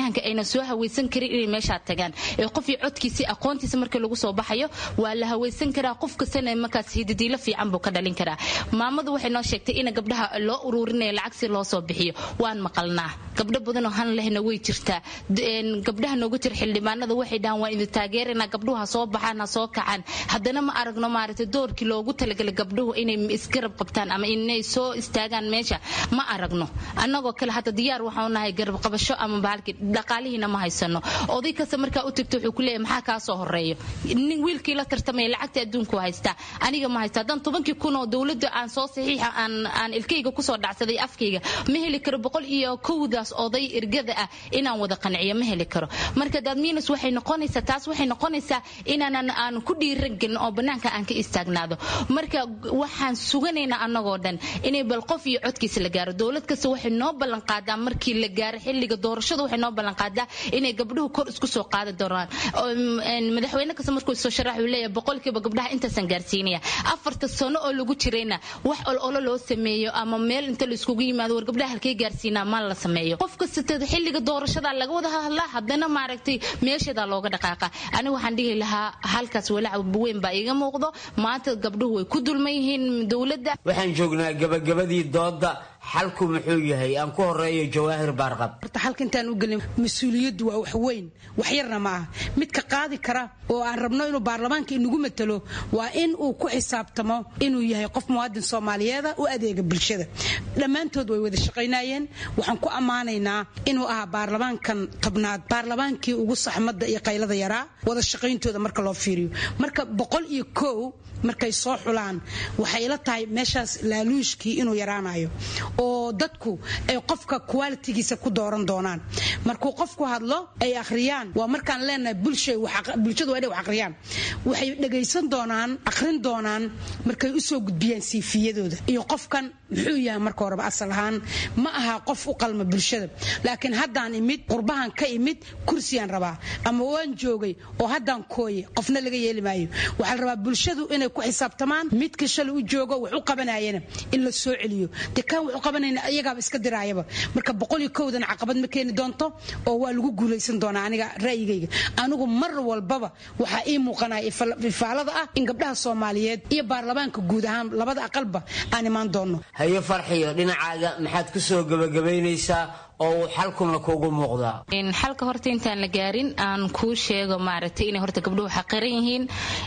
soo hawaysan karin inay meeshaa tagaan ee qof iyo codkiisii aqoontiisa marka lagu soo baxayo waa la hawaysan karaa qof kastana markaas hidadiilo fiican buu ka dhalin karaa maamadu waxay noo sheegtay in gabdhaha loo ururinaya lacag si loo soo bixiyo waan maqalnaa gabdho badanoo han lehna way jirtaa gabdhaha noogu jira xildhibaanada waxay dhahaan waan idin taageerana gabdhuhu ha soo baxaan ha soo kacaan haddana ma aragno maaragtay doorkii loogu talagalay gabdhuhu inay isgarab qabtaan ama inay soo istaagaan meesha ma aragno annagoo kale hadda diyaar waxaanu nahay garab qabasho ama bahalkii dhaqaalihiina ma haysano oday kasta markaa u tagto wuxuu ku leeyahay maxaa kaa soo horeeyo nin wiilkii la tartamaya lacagta adduunku haystaa aniga ma haysta haddaan tobankii kun oo dowladda aan soo saxiixa aan aan ilkayga kusoo dhacsaday afkayga ma heli karo boqol iyo kowdaas oday ergada ah inaan wada qanciyo ma heli karo marka dadmiinus waxay noqonaysaa taas waxay noqonaysaa inaanan aan ku dhiiran gelin oo bannaanka aan ka istaagnaado marka waxaan suganaynaa annagoo dhan inay bal qof iyo codkiisa la gaaro dowlad kasta waxay noo ballan qaadaa markii la gaaro xilliga doorashada waxay noo ballan qaadaa inay gabdhuhu kor isku soo qaadi doonaan madaxweyne kasta markuu soo sharax uu leeyahay boqolkiiba gabdhaha intaasan gaarsiinaya afarta sano oo lagu jirayna wax ololo loo sameeyo ama meel inta la iskugu yimaado war gabdhaha halkee gaarsiinaa maan la sameeyo qof kasta xilliga doorashada laga wada hadlaa haddana maaragtay meesheedaa looga dhaqaaqa aniga waxaan dhihi lahaa halkaas walaac weyn baa iiga muuqdo maanta gabdhuhu way ku dulman yihiin dowladda waxaan joognaa gabagabadii dooda xalku muxuu yahay aan ku horeeyo jawaahir baarqab horta xalka intaan u gelin mas-uuliyaddu waa wax weyn wax yarna ma aha midka qaadi kara oo aan rabno inuu baarlamaanka inagu matalo waa in uu ku xisaabtamo inuu yahay qof muwaadin soomaaliyeeda u adeega bulshada dhammaantood way wada shaqaynayeen waxaan ku ammaanaynaa inuu ahaa baarlamaankan tobnaad baarlamaankii ugu saxmadda iyo qaylada yaraa wada shaqayntooda marka loo fiiriyo marka boqol iyo kow markay soo xulaan waxay ila tahay meeshaas laaluushkii inuu yaraanayo oo dadku ay qofka qualitigiisa ku dooran doonaan markuu qofku hadlo ay akhriyaan waa markaan leenahay bulshadu waa inay wax akhriyaan waxay dhagaysan doonaan akhrin doonaan markay u soo gudbiyaan siifiyadooda iyo qofkan muxuu yahay marka horeba asal ahaan ma aha qof u qalma bulshada laakiin haddaan imid qurbahan ka imid kursiyaan rabaa ama waan joogay oo haddaan kooye qofna laga yeeli maayo waxaa la rabaa bulshadu inay ku xisaabtamaan midka shalay u joogo wax u qabanayana in la soo celiyo de kaan wax u qabanayna iyagaaba iska diraayaba marka boqol iyo kowdan caqabad ma keeni doonto oo waa lagu guulaysan doonaa aniga ra'yigayga anigu mar walbaba waxaa ii muuqanaya ifaalada ah in gabdhaha soomaaliyeed iyo baarlamaanka guud ahaan labada aqalba aan imaan doonno hayo farxiyo dhinacaaga maxaad ku soo gebagabaynaysaa oo uu xalkuna kuugu muuqdaa xalka horta intaan la gaarin aan kuu sheego maaragtay inay horta gabdhuhu xaqiran yihiin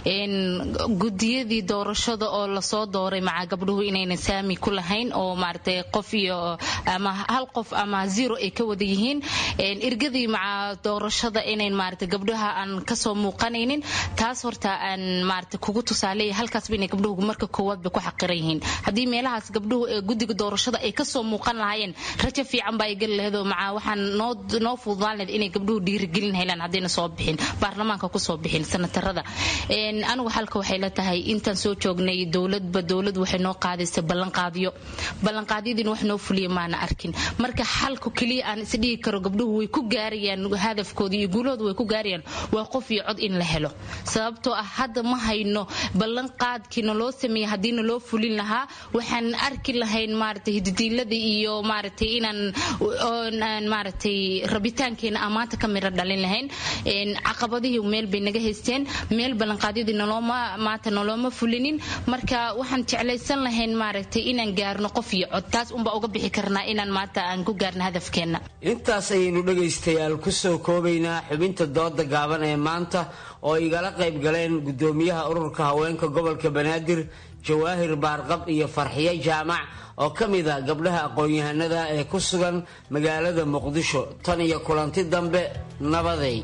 gudiyadii doorashada oo lasoo dooray maca gabdhuhu inaynan saami ku lahayn oo maaragtay qof iyo ama hal qof ama zero ay ka wada yihiin irgadii maca doorashada inayn maaragtay gabdhaha aan kasoo muuqanaynin taas horta aan maaragtay kugu tusaaleeya halkaasba inay gabdhuhu marka koowaad bay ku xaqiran yihiin haddii meelahaas gabdhuhu ee guddiga doorashada ay kasoo muuqan lahaayeen rajo fiican baa ay geli lahayd oo maca waxaan noo noo fududaan lahayd inay gabdhuhu dhiirigelin helaan haddayna soo bixin baarlamaanka kusoo bixin sanatarada anigu xalka waxay la tahay intaan soo joognay dowladba dowlad waxay noo qaadaysa ballanqaadyo ballanqaadyadiina wax noo fuliya maana arkin marka xalku keliya aan isdhigi karo gabdhuhu way ku gaarayaan hadafkooda iyo guulahooda way ku gaarayaan waa qof iyo cod in la helo sababtoo ah hadda ma hayno ballanqaadkii naloo sameeyey haddii naloo fulin lahaa waxaan arki lahayn maaragtay hididiilada iyo maaragtay inaan maaragtay rabitaankeena aan maanta ka miro dhalin lahayn caqabadihii meel bay naga haysteen meel ballanqaadyadii nolooma maanta nolooma fulinin marka waxaan jeclaysan lahayn maaragtay inaan gaarno qof iyo cod taas unbaa uga bixi karnaa inaan maanta aan ku gaarno hadafkeenna intaas ayaynu dhegaystayaal ku soo koobaynaa xubinta dooda gaaban ee maanta oo igala qayb galeen gudoomiyaha ururka haweenka gobolka banaadir jawaahir baarqab iyo farxiyo jaamac oo ka mid a gabdhaha aqoon-yahanada ee ku sugan magaalada muqdisho tan iyo kulanti dambe nabaday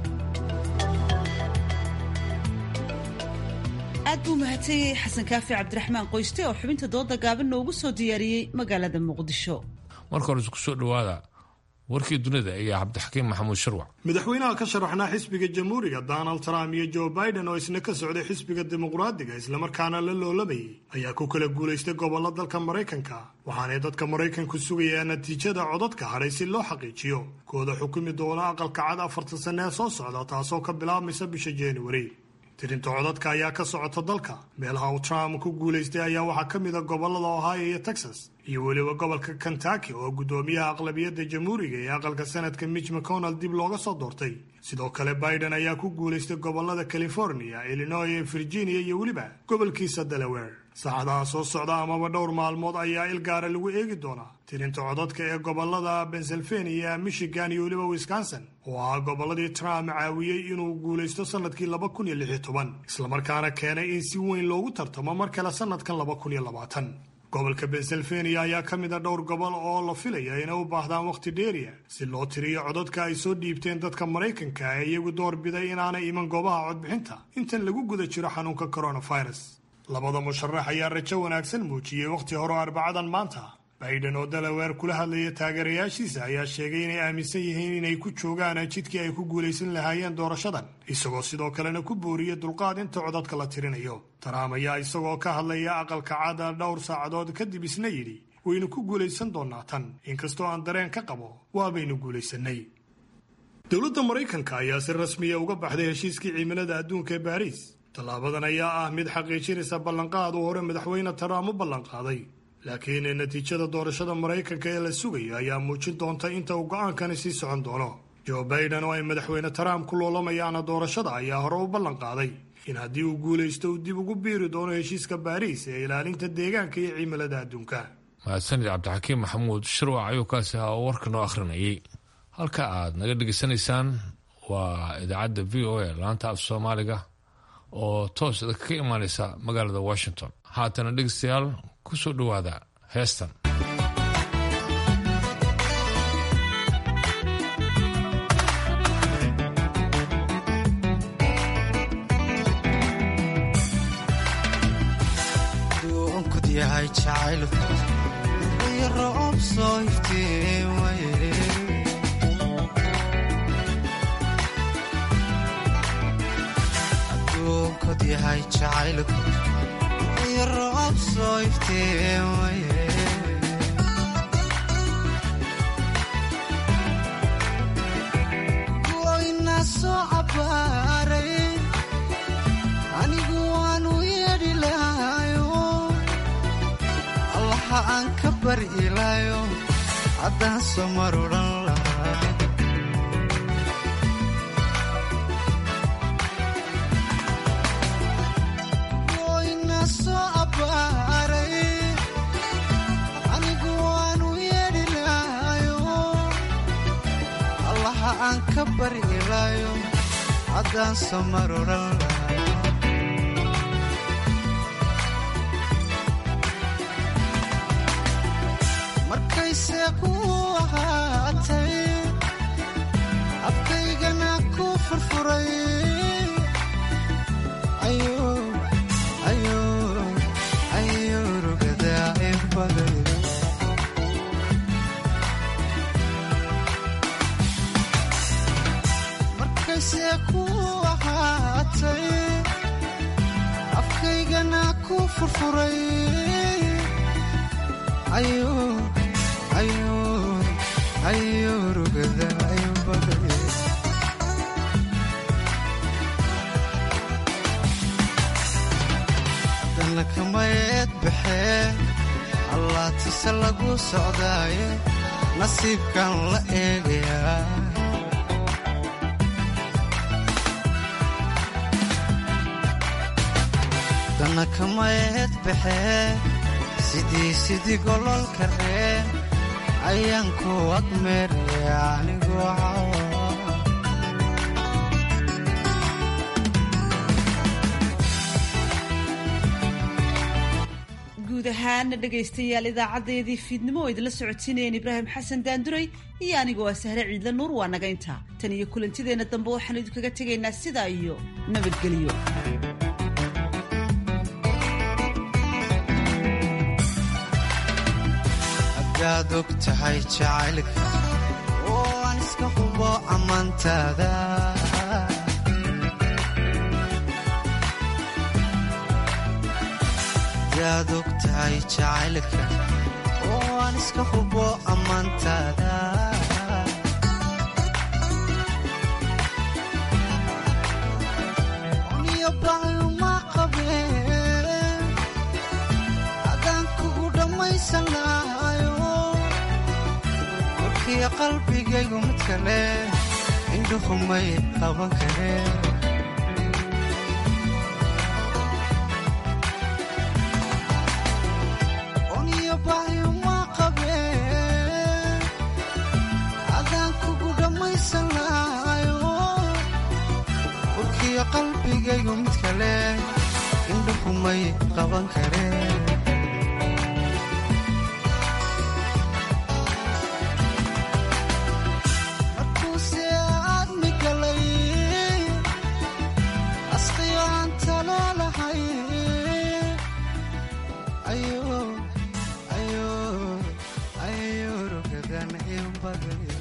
aad buu mahadsanyahay xasan kaafi cabdiraxmaan qoyste oo xubinta dooda gaaban noogu soo diyaariyey magaalada muqdisho marka hore isku soo dhowaada warkii dunida iyo cabdixakiim maxamuud sharwac madaxweynaha ka sharaxnaa xisbiga jamhuuriga donald trump iyo joe biden oo isna ka socday xisbiga dimuqraadiga islamarkaana la loolabayay ayaa ku kala guulaystay gobollo dalka maraykanka waxaanay dadka maraykanku sugayaa natiijada codadka hadhay si loo xaqiijiyo kooda xukumi doona aqalka cad afartan sanne ee soo socda taasoo ka bilaabmaysa bisha januari tirinta codadka ayaa ka socota dalka meelaha uu trump ku guulaystay ayaa waxaa ka mid a gobollada ohio iyo texas iyo weliba gobolka kentucky oo guddoomiyaha aqlabiyadda jamhuuriga ee aqalka sanadka mitch mcconnell dib looga soo doortay sidoo kale biden ayaa ku guulaystay gobolada california illinois virginia iyo weliba gobolkiisa delaware saacadaha soo socda amaba dhowr maalmood ayaa il gaara lagu eegi doonaa tirinta codadka ee gobolada pennsylvania michigan iyo weliba wisconsin oo ahaa gobolladii trump caawiyey inuu guulaysto sanadkii laba kun iyo lix iyo toban islamarkaana keenay in si weyn loogu tartamo mar kale sanadkan laba kun iyo labaatan gobolka pennsylvania ayaa ka mid a dhowr gobol oo la filaya inay u baahdaan wakhti dheeriya si loo tiriyo codadka ay soo dhiibteen dadka maraykanka ee iyagu door biday inaanay iman goobaha codbixinta intan lagu guda jiro xanuunka coronavirus labada musharax ayaa rajo wanaagsan muujiyey wakhti hore oo arbacadan maanta biden oo dalaweer kula hadlaya taageerayaashiisa ayaa sheegay inay aaminsan yihiin inay ku joogaan jidkii ay ku guulaysan lahaayeen doorashadan isagoo sidoo kalena ku booriya dulqaad inta codadka la tirinayo taraam ayaa isagoo ka hadlaya aqalka caada dhowr saacadood kadib isna yidhi waynu ku guulaysan doonaa tan inkastoo aan dareen ka qabo waabaynu guulaysanay dowladda maraykanka ayaa si rasmiya uga baxday heshiiskii cimilada adduunka ee baariis tallaabadan ayaa ah mid xaqiijinaysa ballanqaad uu hore madaxweyne taraam u ballanqaaday laakiin natiijada doorashada maraykanka ee la sugayo ayaa muujin doonta inta uu go'aankani sii socon doono joe baiden oo ay madaxweyne trump ku loolamayaana doorashada ayaa hore u ballanqaaday in haddii uu guulaysto uu dib ugu biiri doono heshiiska baariis ee ilaalinta deegaanka iyo cimilada adduunka mahadsanid cabdixakiim maxamuud shirwac ayuu kaasi ahaa oo warka noo akhrinayay halka aad naga dhegaysanaysaan waa idaacadda v o a laanta af soomaaliga oo toos ka imaaneysa magaalada washington haatana dhegeystayaal ku soo dhowaada heestan yahay jacaylku iyo roob soo iftiin waye adduunkod yahay jacaylku iyo roob soo iftiin waye goyna soo cabaaray anigu waanu yeedhi lahayo allaha aan ka bari ilaayo haddaan soo mar odhan lahaa goyna soo abbaaray anigu waanu yeedhi lahayo allaha aan ka bari ilaayo haddaan soo mar odhan lahaa markayse ku ahaatay afkaygana ku furfuray ayo rugadaa inbaday markayse ku ahaatay afkaygana ku furfuray ayo ayo rugada inbaday haddana kamayeed baxee allaatise lagu socdaaye nasiibkan la eegayaa haddana kamayeed baxee sidii sidii gololka reen ayaan ku agmeeraya anigoo cawa guud ahaana dhegaystayaal idaacadeedii fiidnimo oo idinla socodsiinayeen ibraahim xasan daanduray iyo anigoo ah sahre ciidla nuur waa naga intaa tan iyo kulantideenna dambe waxaanu idinkaga tegaynaa sidaa iyo nabadgelyo hadaad og tahay jacaylka oo aan iska hubo ammaantaada hadaad og tahay jacaylka oo aan iska hubo ammaantaada niyo baayuma qabeen haddaan kugu dhammaysan lahaa urkiya qalbigaygu mid kale indhuhumay qaban kareen oniyo bahyuma qabeen adaan kugu dhammaysan lahayo urkiya qalbigaygu mid kale indhuhumay qaban kareen markuuse aadmi galay asqiyo aan taleelahay ayo ayo ayo rugadan in baday